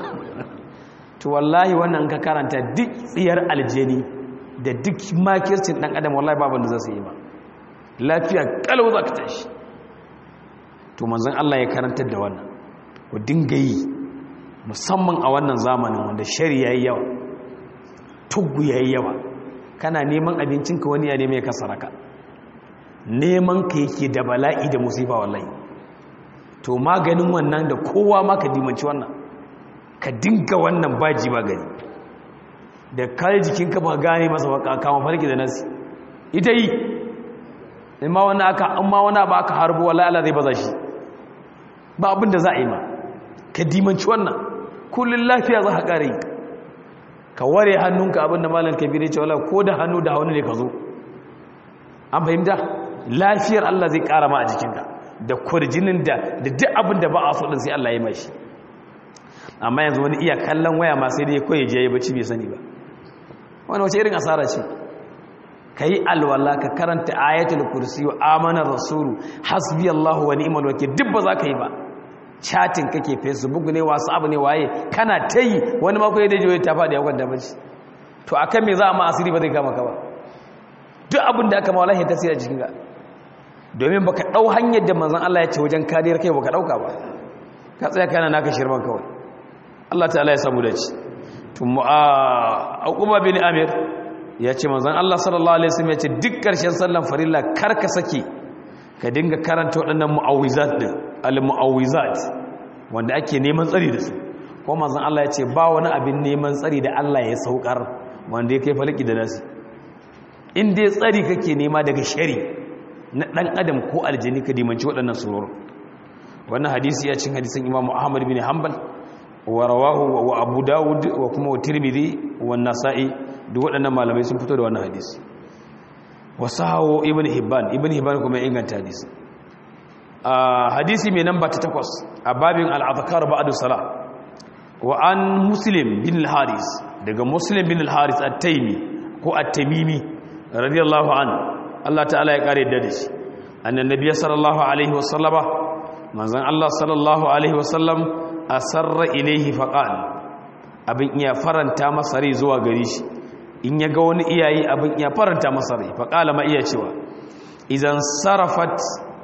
to wallahi wannan ka karanta duk tsiyar aljani da duk makircin dan adam wallahi babu da za su yi ba lafiya kalau za ka tashi to manzon Allah ya karantar da wannan ku dinga yi musamman a wannan zamanin wanda shari yayi yawa tuggu yayi yawa kana neman abincinka wani ya neme ka saraka neman ka yake da bala'i da musifa wallahi to maganin wannan da kowa ma ka dimanci wannan ka dinga wannan baji ba gari da kai jikinka ba gane masa ba kama farki da nasi ita yi in ma wani aka an ma wani ba aka harbo wallahi Allah zai baza shi ba abin da za a yi ma ka dimanci wannan kullun lafiya za ka kare ka ware hannunka abin da malam kabiru ce wallahi ko da hannu da hannu ne ka zo an fahimta lafiyar Allah zai kara ma a jikinka da kurjinin da da duk abin da ba a so din sai Allah ya mai shi amma yanzu wani iya kallon waya ma sai dai koyi je ya bacci bai sani ba wani wace irin asara ce ka yi alwala ka karanta ayatul kursi wa amanar rasulu hasbi Allah wa ni'mal wakil duk ba za ka yi ba chatting kake facebook ne whatsapp ne waye kana ta yi wani mako ya daji ta faɗi ya kwanta bacci to akan me za a ma asiri ba zai kama ka ba duk abin da aka ma wallahi tasiri a cikin ka domin baka dau hanyar da manzon Allah ya ce wajen kariyar kai baka dauka ba ka tsaya kana naka shirman kawai Allah ta'ala ya samu dace to mu'a bin amir ya ce manzon Allah sallallahu alaihi wasallam ya ce duk karshen sallan farilla kar ka sake ka dinga karanta waɗannan mu'awizat din al-mu'awizat wanda ake neman tsari da su ko manzon Allah ya ce ba wani abin neman tsari da Allah ya saukar wanda ya kai falaki da nasi in dai tsari kake nema daga shari na dan adam ko aljini ka dimanci waɗannan suror wannan hadisi ya cin hadisin Imam Ahmad bin Hanbal wa rawahu wa Abu Dawud wa kuma wa Tirmidhi wa Nasa'i duk waɗannan malamai sun fito da wannan hadisi wa sahawo Ibn Hibban Ibn Hibban kuma ya inganta hadisi a hadisi mai namba ta takwas a babin al-azkar ba'da salah wa an Muslim bin al-Haris daga Muslim bin al-Haris at-Taymi ko at-Tamimi radiyallahu anhu Allah ta'ala ya kare da shi annan nabiy sallallahu alaihi wasallama manzon Allah sallallahu alaihi wasallam asarra ilaihi faqal abin iya faranta masa rai zuwa gare shi in ya ga wani iyayi abin iya faranta masa rai faqala ma iya cewa idan sarafat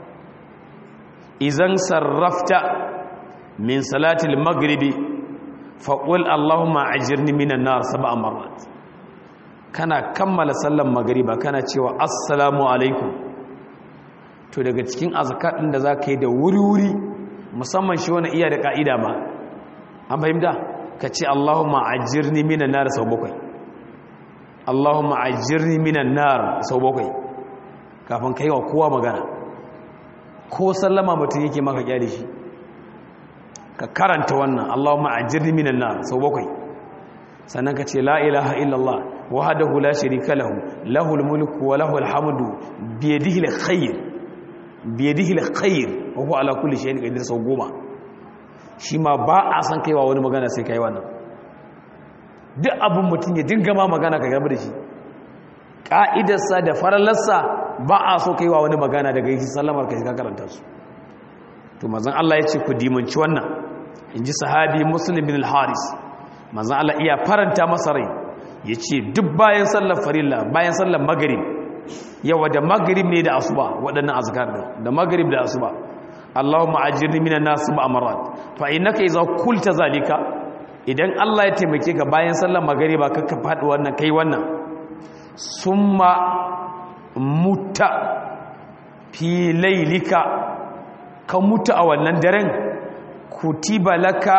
idan sarrafta min salatil maghribi faqul allahumma ajirni minan nar sab'a marrat kana kammala sallan magariba kana cewa assalamu alaikum to daga cikin azkar din da zaka yi da wuri-wuri musamman shi wani iya da ka'ida ma an fahimta ka ce Allahumma ajirni minan nar sau bakwai Allahumma ajirni minan nar sau bakwai kafin kai wa kowa magana ko sallama mutum yake maka kyale shi ka karanta wannan Allahumma ajirni minan nar sau bakwai sannan ka ce la ilaha illallah wahdahu la sharika lahu lahul mulku wa lahul hamdu bi yadihi alkhair bi yadihi alkhair wa huwa ala kulli shay'in qadir sau goma shi ma ba a san kaiwa wani magana sai kai wannan duk abin mutum ya dinga ma magana ka gaba da shi ka'idarsa da farallarsa ba a so kaiwa wani magana daga yi sallamar ka ka karanta su to manzon Allah ya ce ku dimanci wannan inji sahabi muslim bin al-haris manzon Allah iya faranta masa rai ya ce duk bayan sallar farilla bayan sallar magarib yawa da magarib ne da asuba waɗannan azkar da da magarib da asuba Allahumma ajirni minan nas ma'amarat fa innaka idza qulta zalika idan Allah ya taimake ka bayan sallar magariba ka ka faɗi wannan kai wannan summa mutta fi laylika ka mutu a wannan daren kutiba laka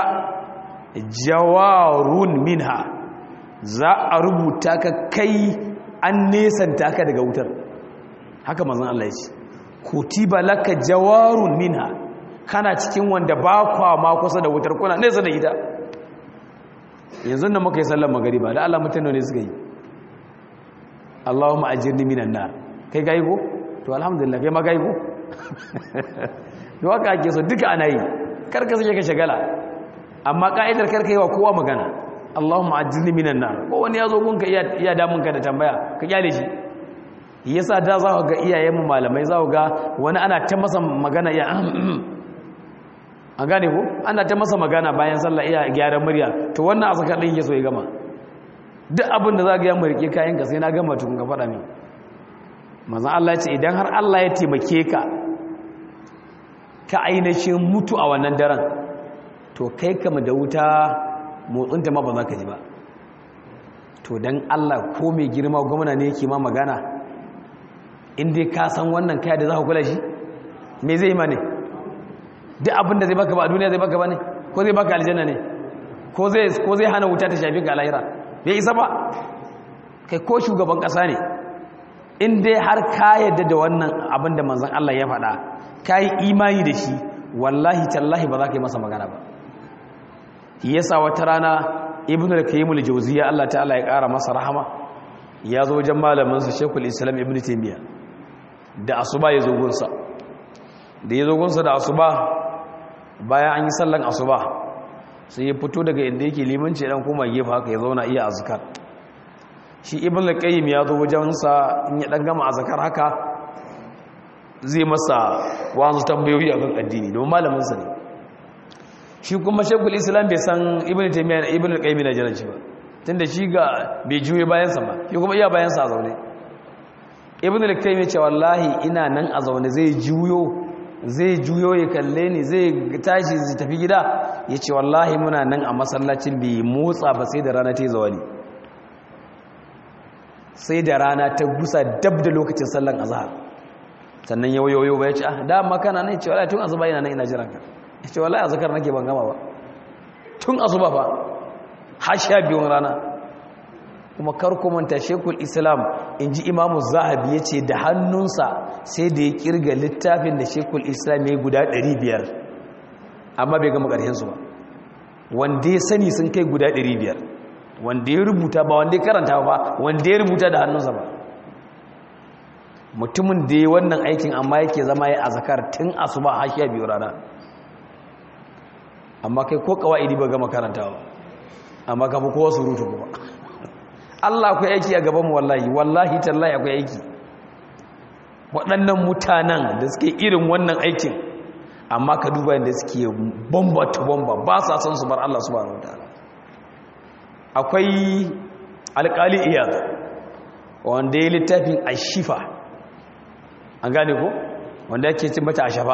jawarun minha za a rubuta ka kai an nesanta ka daga wutar haka mazan Allah ya ce kutiba laka jawarun minha kana cikin wanda ba kwa ma kusa da wutar kuna nesa da ita yanzu da muka yi sallar magariba da Allah mutane ne suka yi Allahumma ajirni minan nar kai ga ko to alhamdulillah kai ma ga ko to haka ake so duka ana yi karka sake ka shagala amma ka'idar karka yi wa kowa magana Allahumma ajirni minan nar ko wani yazo gunka iya iya damun ka da tambaya ka kyale shi yasa da za ga iyayen mu malamai za ga wani ana ta masa magana ya an gane ko ana ta masa magana bayan sallah iya gyaran murya to wannan azkar din yake so ya gama duk abin da za ga ya murke kayan ka sai na gama tun ga faɗa min manzon Allah ya ce idan har Allah ya taimake ka ka ainihin mutu a wannan daren to kai kama da wuta motsinta ma ba za ka ji ba to don allah ko mai girma gwamna ne yake ma magana inda ka san wannan kaya da za ka kula shi me zai ma ne duk abin da zai baka ba a duniya zai baka ba ne ko zai baka aljanna ne ko zai hana wuta ta shafi ga lahira bai isa ba kai ko shugaban ƙasa ne in dai har ka yadda da wannan abin da manzan Allah ya faɗa ka yi imani da shi wallahi tallahi ba za ka yi masa magana ba yasa wata rana ibn al-qayyim al-jawziyya Allah ta'ala ya ƙara masa rahama ya zo wajen malamin sa Sheikhul Islam Ibn Taymiyyah da asuba ya zo gunsa da ya zo gunsa da asuba bayan an yi sallan asuba sai ya fito daga inda yake limanci dan koma gefe haka ya zauna iya azkar shi ibn al-qayyim ya zo wajen sa in ya dan gama azkar haka zai masa wasu tambayoyi akan addini don malamin sa ne shi kuma shekul islam bai san ibn taymiya ibn al-qayyim na jiran shi ba tunda shi ga bai juye bayan sa ba shi kuma iya bayan sa a zaune ibn al-qayyim ya ce wallahi ina nan a zaune zai juyo zai juyo ya kalle ni zai tashi zai tafi gida ya ce wallahi muna nan a masallacin bai motsa ba sai da rana ta yi zawali sai da rana ta gusa dab da lokacin sallan azhar sannan yau yau ba ya ce ah dama kana nan ya ce wallahi tun azuba ina nan ina jiran ka ya ce wallahi azkar nake ban gama ba tun azuba fa har sha biyun rana kuma karkumanta shekul islam in ji imamu zahabi ya ce da hannunsa sai da ya kirga littafin da shekul islam ya guda 500 amma bai gama ƙarshensu ba wanda ya sani sun kai guda 500 wanda ya rubuta ba wanda ya karanta ba wanda ya rubuta da hannunsa ba mutumin da ya wannan aikin amma yake zama ya azakar tun asuba har sha biyu rana amma kai ko kawai ba gama karantawa amma ka fi kowa surutu kuma Allah akwai aiki a gabanmu wallahi wallahi tallahi akwai aiki waɗannan mutanen da suke irin wannan aikin amma ka duba yadda suke bomba ta bomba ba sa son su bar Allah subhanahu wataala akwai alƙali iyad wanda ya littafin ashifa an gane ko wanda yake cin mata ashafa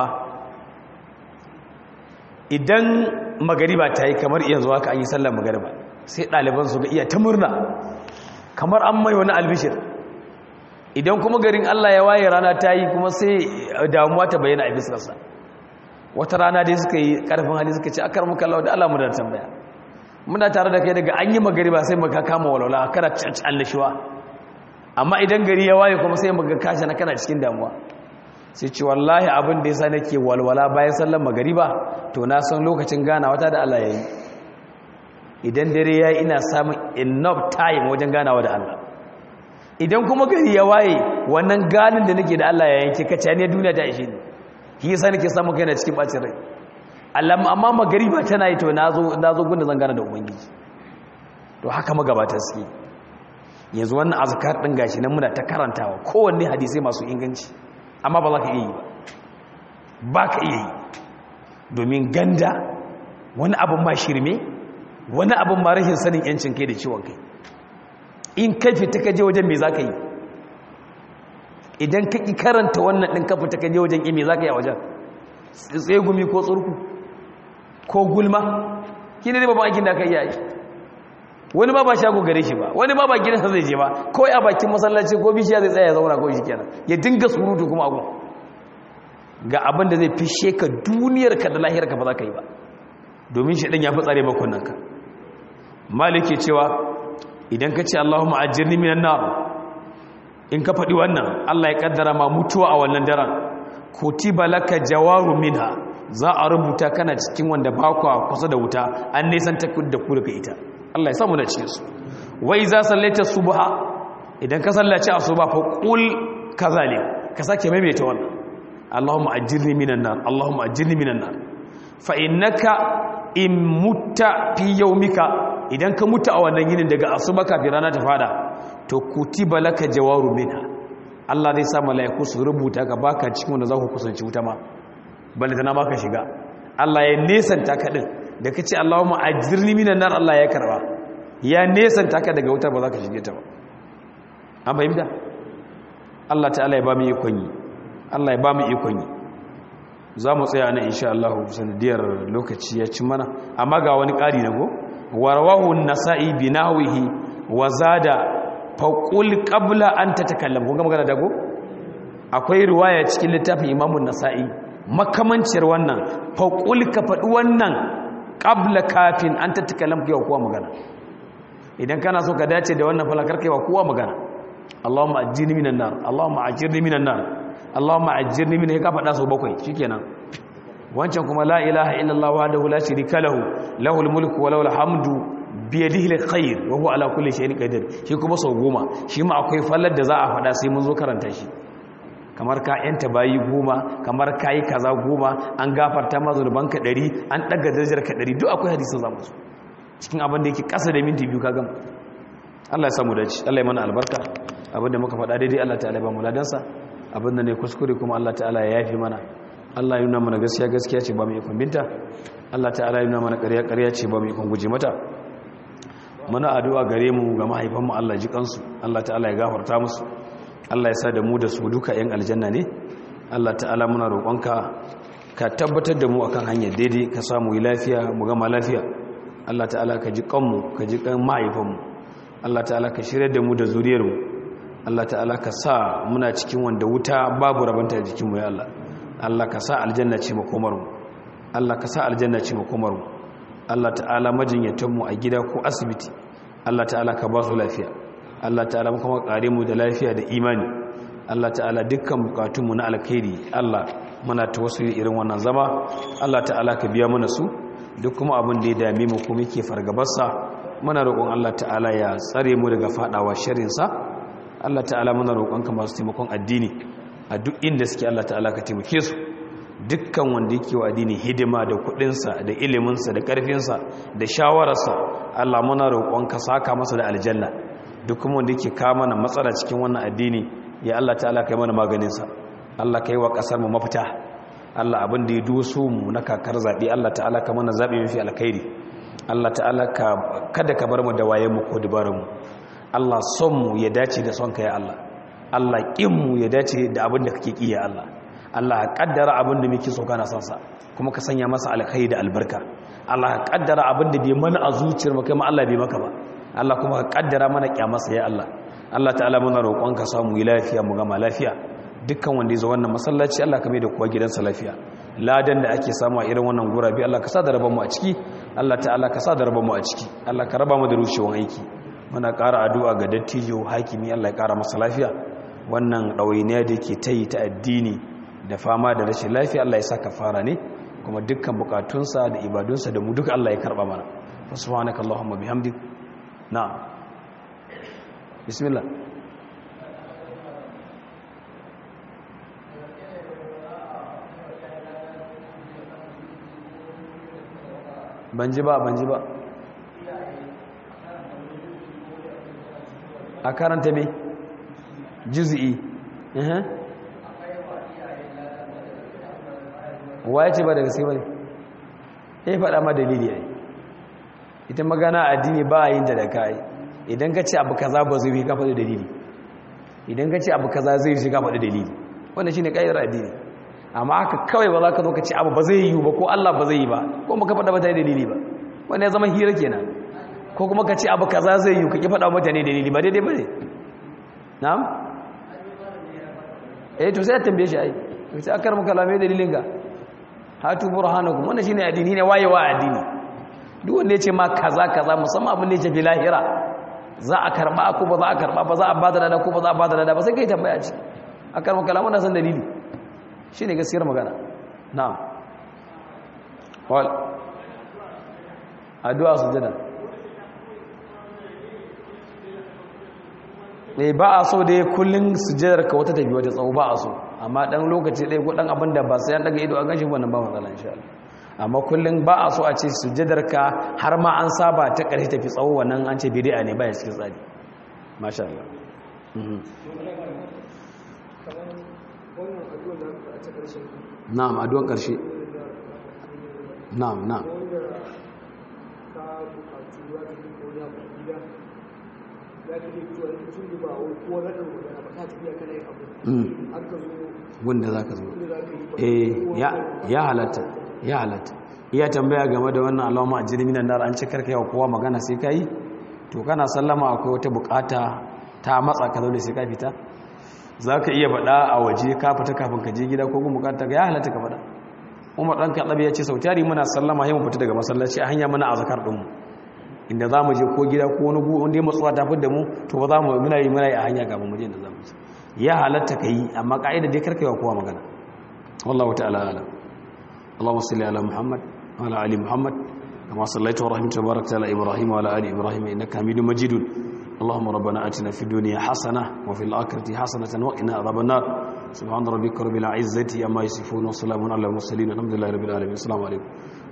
idan magariba ta yi kamar iya zuwa ka an yi sallar magariba sai ɗaliban su ga iya ta murna kamar an mai wani albishir idan kuma garin Allah ya waye rana ta yi kuma sai damuwa ta bayyana a bisarsa wata rana dai suka yi ƙarfin hali suka ce akar muka lau da Allah mu da tambaya muna tare da kai daga an yi magariba sai muka kama walwala kana annashuwa amma idan gari ya waye kuma sai muka kashe na kana cikin damuwa sai ce wallahi abin da yasa nake walwala bayan sallar magariba to na san lokacin gana wata da Allah yayi idan dare yayi ina samun enough time wajen ganawa da Allah idan kuma gari ya waye wannan ganin da nake da Allah ya yanke kace ne duniya ta ishe ni shi yasa nake samun kaina cikin bacin rai Allah amma magariba tana yi to nazo nazo gunda zan gana da ubangiji to haka magabata suke yanzu wannan azkar din gashi nan muna ta karantawa kowanne hadisi masu inganci amma ba za ka iya yi ba ba ka iya yi domin ganda wani abin ma shirme wani abin ma rashin sanin yancin kai da ciwon kai in kai fita ka je wajen me za ka yi idan ka ƙi karanta wannan ɗin ka fita ka je wajen ime za ka yi a wajen tsegumi ko tsurku ko gulma ki ne babban aikin da aka iya yi wani ba ba shago gare shi ba wani ba ba gidansa zai je ba ko a bakin masallaci ko bishiya zai tsaya ya zauna ko shi kenan ya dinga surutu kuma abu ga abin da zai fishe ka duniyar ka da lahiyar ka ba za ka yi ba domin shi ɗan ya fi tsare bakunan ka maliki cewa idan ka ce Allahumma ajirni minan nar in ka faɗi wannan Allah ya kaddara ma mutuwa a wannan daren kutiba laka jawaru minha za a rubuta kana cikin wanda ba kusa da wuta an nisan ta da ku daga ita Allah ya samu da cikin su wai za sallaita subha idan ka sallaci asuba fa qul kazalik ka sake maimaita wannan Allahumma ajirni minan nar Allahumma ajirni minan nar fa innaka in mutta fi yawmika idan ka mutu a wannan yinin daga asuba kafin rana ta fada to kutiba laka jawaru minha Allah zai sa malaiku su rubuta ka baka cikin wanda za ku kusanci wuta ma balle tana baka shiga Allah ya nesanta ka din da kace Allahumma ajirni minan nar Allah ya karba ya nesanta ka daga wuta ba za ka shige ta ba an fahimta Allah ta'ala ya ba mu ikon yi Allah ya ba mu ikon yi za mu tsaya nan insha Allah sanadiyar lokaci ya ci mana amma ga wani ƙari na go warwahu nasa'i binawihi wa zada faqul qabla an tatakallam kun ga magana da go akwai riwaya cikin littafin imamun nasa'i makamanciyar wannan faqul ka faɗi wannan qabla kafin an tatakallam ga kuwa magana idan kana so ka dace da wannan falakar kai wa kowa magana Allahumma ajirni minan nar Allahumma ajirni minan nar Allahumma ajirni min ka faɗa sau bakwai shikenan wancan kuma la ilaha illallah wahdahu la sharika lahu lahul mulku wa lahul hamdu bi yadihi alkhair wa huwa ala kulli shay'in qadir shi kuma sau goma shi ma akwai fallar da za a faɗa sai mun zo karanta shi kamar ka yanta bayi goma kamar ka yi kaza goma an gafarta ma zurbanka ɗari an ɗaga darajar ka ɗari duk akwai hadisun zamu su cikin abin da yake ƙasa da minti biyu ka gama Allah ya samu dace Allah ya mana albarka abin da muka faɗa daidai Allah ta'ala ba mu ladansa abin da ne kuskure kuma Allah ta'ala ya yafi mana Allah ya nuna mana gaskiya gaskiya ce ba mu ikon binta Allah ta'ala ya nuna mana ƙarya ƙarya ce ba mu ikon guje mata muna addu'a gare mu ga mahaifanmu Allah ji kansu Allah ta'ala ya gafarta musu Allah ya sa da mu da su duka 'yan aljanna ne Allah ta'ala muna roƙonka ka tabbatar da mu akan hanyar daidai ka samu yi lafiya mu gama lafiya Allah ta'ala ka ji kanmu ka ji kan mahaifanmu Allah ta'ala ka shirya da mu da zuriyarmu Allah ta'ala ka sa muna cikin wanda wuta babu rabanta jikinmu ya Allah Allah ka sa aljanna ce makomarmu Allah ka sa aljanna ce makomarmu Allah ta'ala majinyatanmu a gida ko asibiti Allah ta'ala ka ba su lafiya Allah ta'ala kuma kare mu da lafiya da imani Allah ta'ala dukkan bukatunmu na alkhairi Allah muna tawassuli irin wannan zama Allah ta'ala ka biya mana su duk kuma abin da ya dame mu kuma yake fargabarsa muna roƙon Allah ta'ala ya tsare mu daga fadawa sharrin sa Allah ta'ala muna roƙon ka masu taimakon addini a duk inda suke Allah ta'ala ka taimake su dukkan wanda yake wa addini hidima da kudinsa da iliminsa da karfinsa da shawararsa Allah muna roƙon ka saka masa da aljanna duk kuma wanda yake kawo mana matsala cikin wannan addini ya Allah ta'ala kai mana maganinsa Allah kai wa kasar mu mafita Allah abin da ya doso mu na kakar zabe Allah ta'ala ka mana zabe mafi alkhairi Allah ta'ala ka kada ka bar mu da wayen mu ko dabarun mu Allah son mu ya dace da son ka ya Allah Allah kin mu ya dace da abin da kake ki ya Allah Allah ka kaddara abin da muke so kana son sa kuma ka sanya masa alkhairi da albarka Allah ka kaddara abin da bai mana a zuciyar mu kai ma Allah bai maka ba Allah kuma ka kaddara mana kyamarsa ya Allah Allah ta'ala muna roƙon ka samu yi lafiya mu gama lafiya dukkan wanda ya zo wannan masallaci Allah ka mai da kuwa gidansa lafiya ladan da ake samu a irin wannan gurabi Allah ka sa da rabar mu a ciki Allah ta'ala ka sa da rabar mu a ciki Allah ka raba mu da rushewan aiki muna ƙara addu'a ga dattijo hakimi Allah ya ƙara masa lafiya wannan ɗawainiya da yake ta yi ta addini da fama da rashin lafiya Allah ya sa ka fara ne kuma dukkan bukatunsa da ibadunsa da mu duka Allah ya karɓa mana subhanaka allahumma bihamdik na'am bismillah ban ji ba ban ji ba a karanta me juz'i waye ce ba daga sai bane eh faɗa ma dalili ai ita magana addini ba a yin da da kai idan ka ce abu kaza ba zai yi ka faɗi dalili idan ka ce abu kaza zai yi ka faɗi dalili wannan shine kaidar addini amma haka kawai ba za ka zo ka ce abu ba zai yi ba ko Allah ba zai yi ba ko baka faɗa ba ta dalili ba wannan ya zama hira kenan ko kuma ka ce abu kaza zai yi ka ki faɗa mutane dalili ba daidai ba ne na'am eh to sai ya tambaye shi ai sai akar maka lamai dalilin ka hatu burhanakum wannan shine addini ne wayewa addini duk wanda ya ce ma kaza kaza musamman abin da ya ce fi lahira za a karba ko ba za a karba ba za a bada lada ko ba za a bada lada ba sai kai tambaya ce akar maka lamai wannan san dalili shine gaskiyar magana na'am wal addu'a sujada ne ba a so dai kullun sujadar ka wata tafi wata tsawo ba a so amma dan lokaci ɗaya ko dan abin da ba sai an daga ido an gashi wannan ba matsala insha Allah amma kullun ba a so a ce sujadar ka har ma an saba ta ƙarshe tafi tsawo wannan an ce bid'a ne ba ya cikin tsari masha Allah na'am addu'an ƙarshe na'am na'am wanda za ka zo ya halatta ya halatta iya tambaya game da wannan alama a jirminan nar an ci karka yawa kowa magana sai ka yi to kana sallama akwai wata bukata ta matsa ka zaune sai ka fita za ka iya faɗa a waje ka fita kafin ka je gida ko kuma bukata ya halatta ka faɗa umar ɗan kaɗabi ya ce sau tari muna sallama yi mu fita daga masallaci a hanya muna a zakar ɗinmu inda za mu je ko gida ko wani gu wanda ya matsuwa ta fi da mu to ba za mu muna yi muna yi a hanya gaban mu je da za mu ya halatta ka yi amma ka'ida dai karka yi wa kowa magana wallahu ta'ala ala Allahumma salli ala Muhammad wa ala ali Muhammad kama sallaita wa rahimta barakta ala Ibrahim wa ala ali Ibrahim innaka Hamidum Majidun اللهم ربنا آتنا في الدنيا حسنة وفي الآخرة حسنة وقنا عذاب النار سبحان ربك رب العزة عما يصفون وسلام على المرسلين الحمد لله رب العالمين السلام عليكم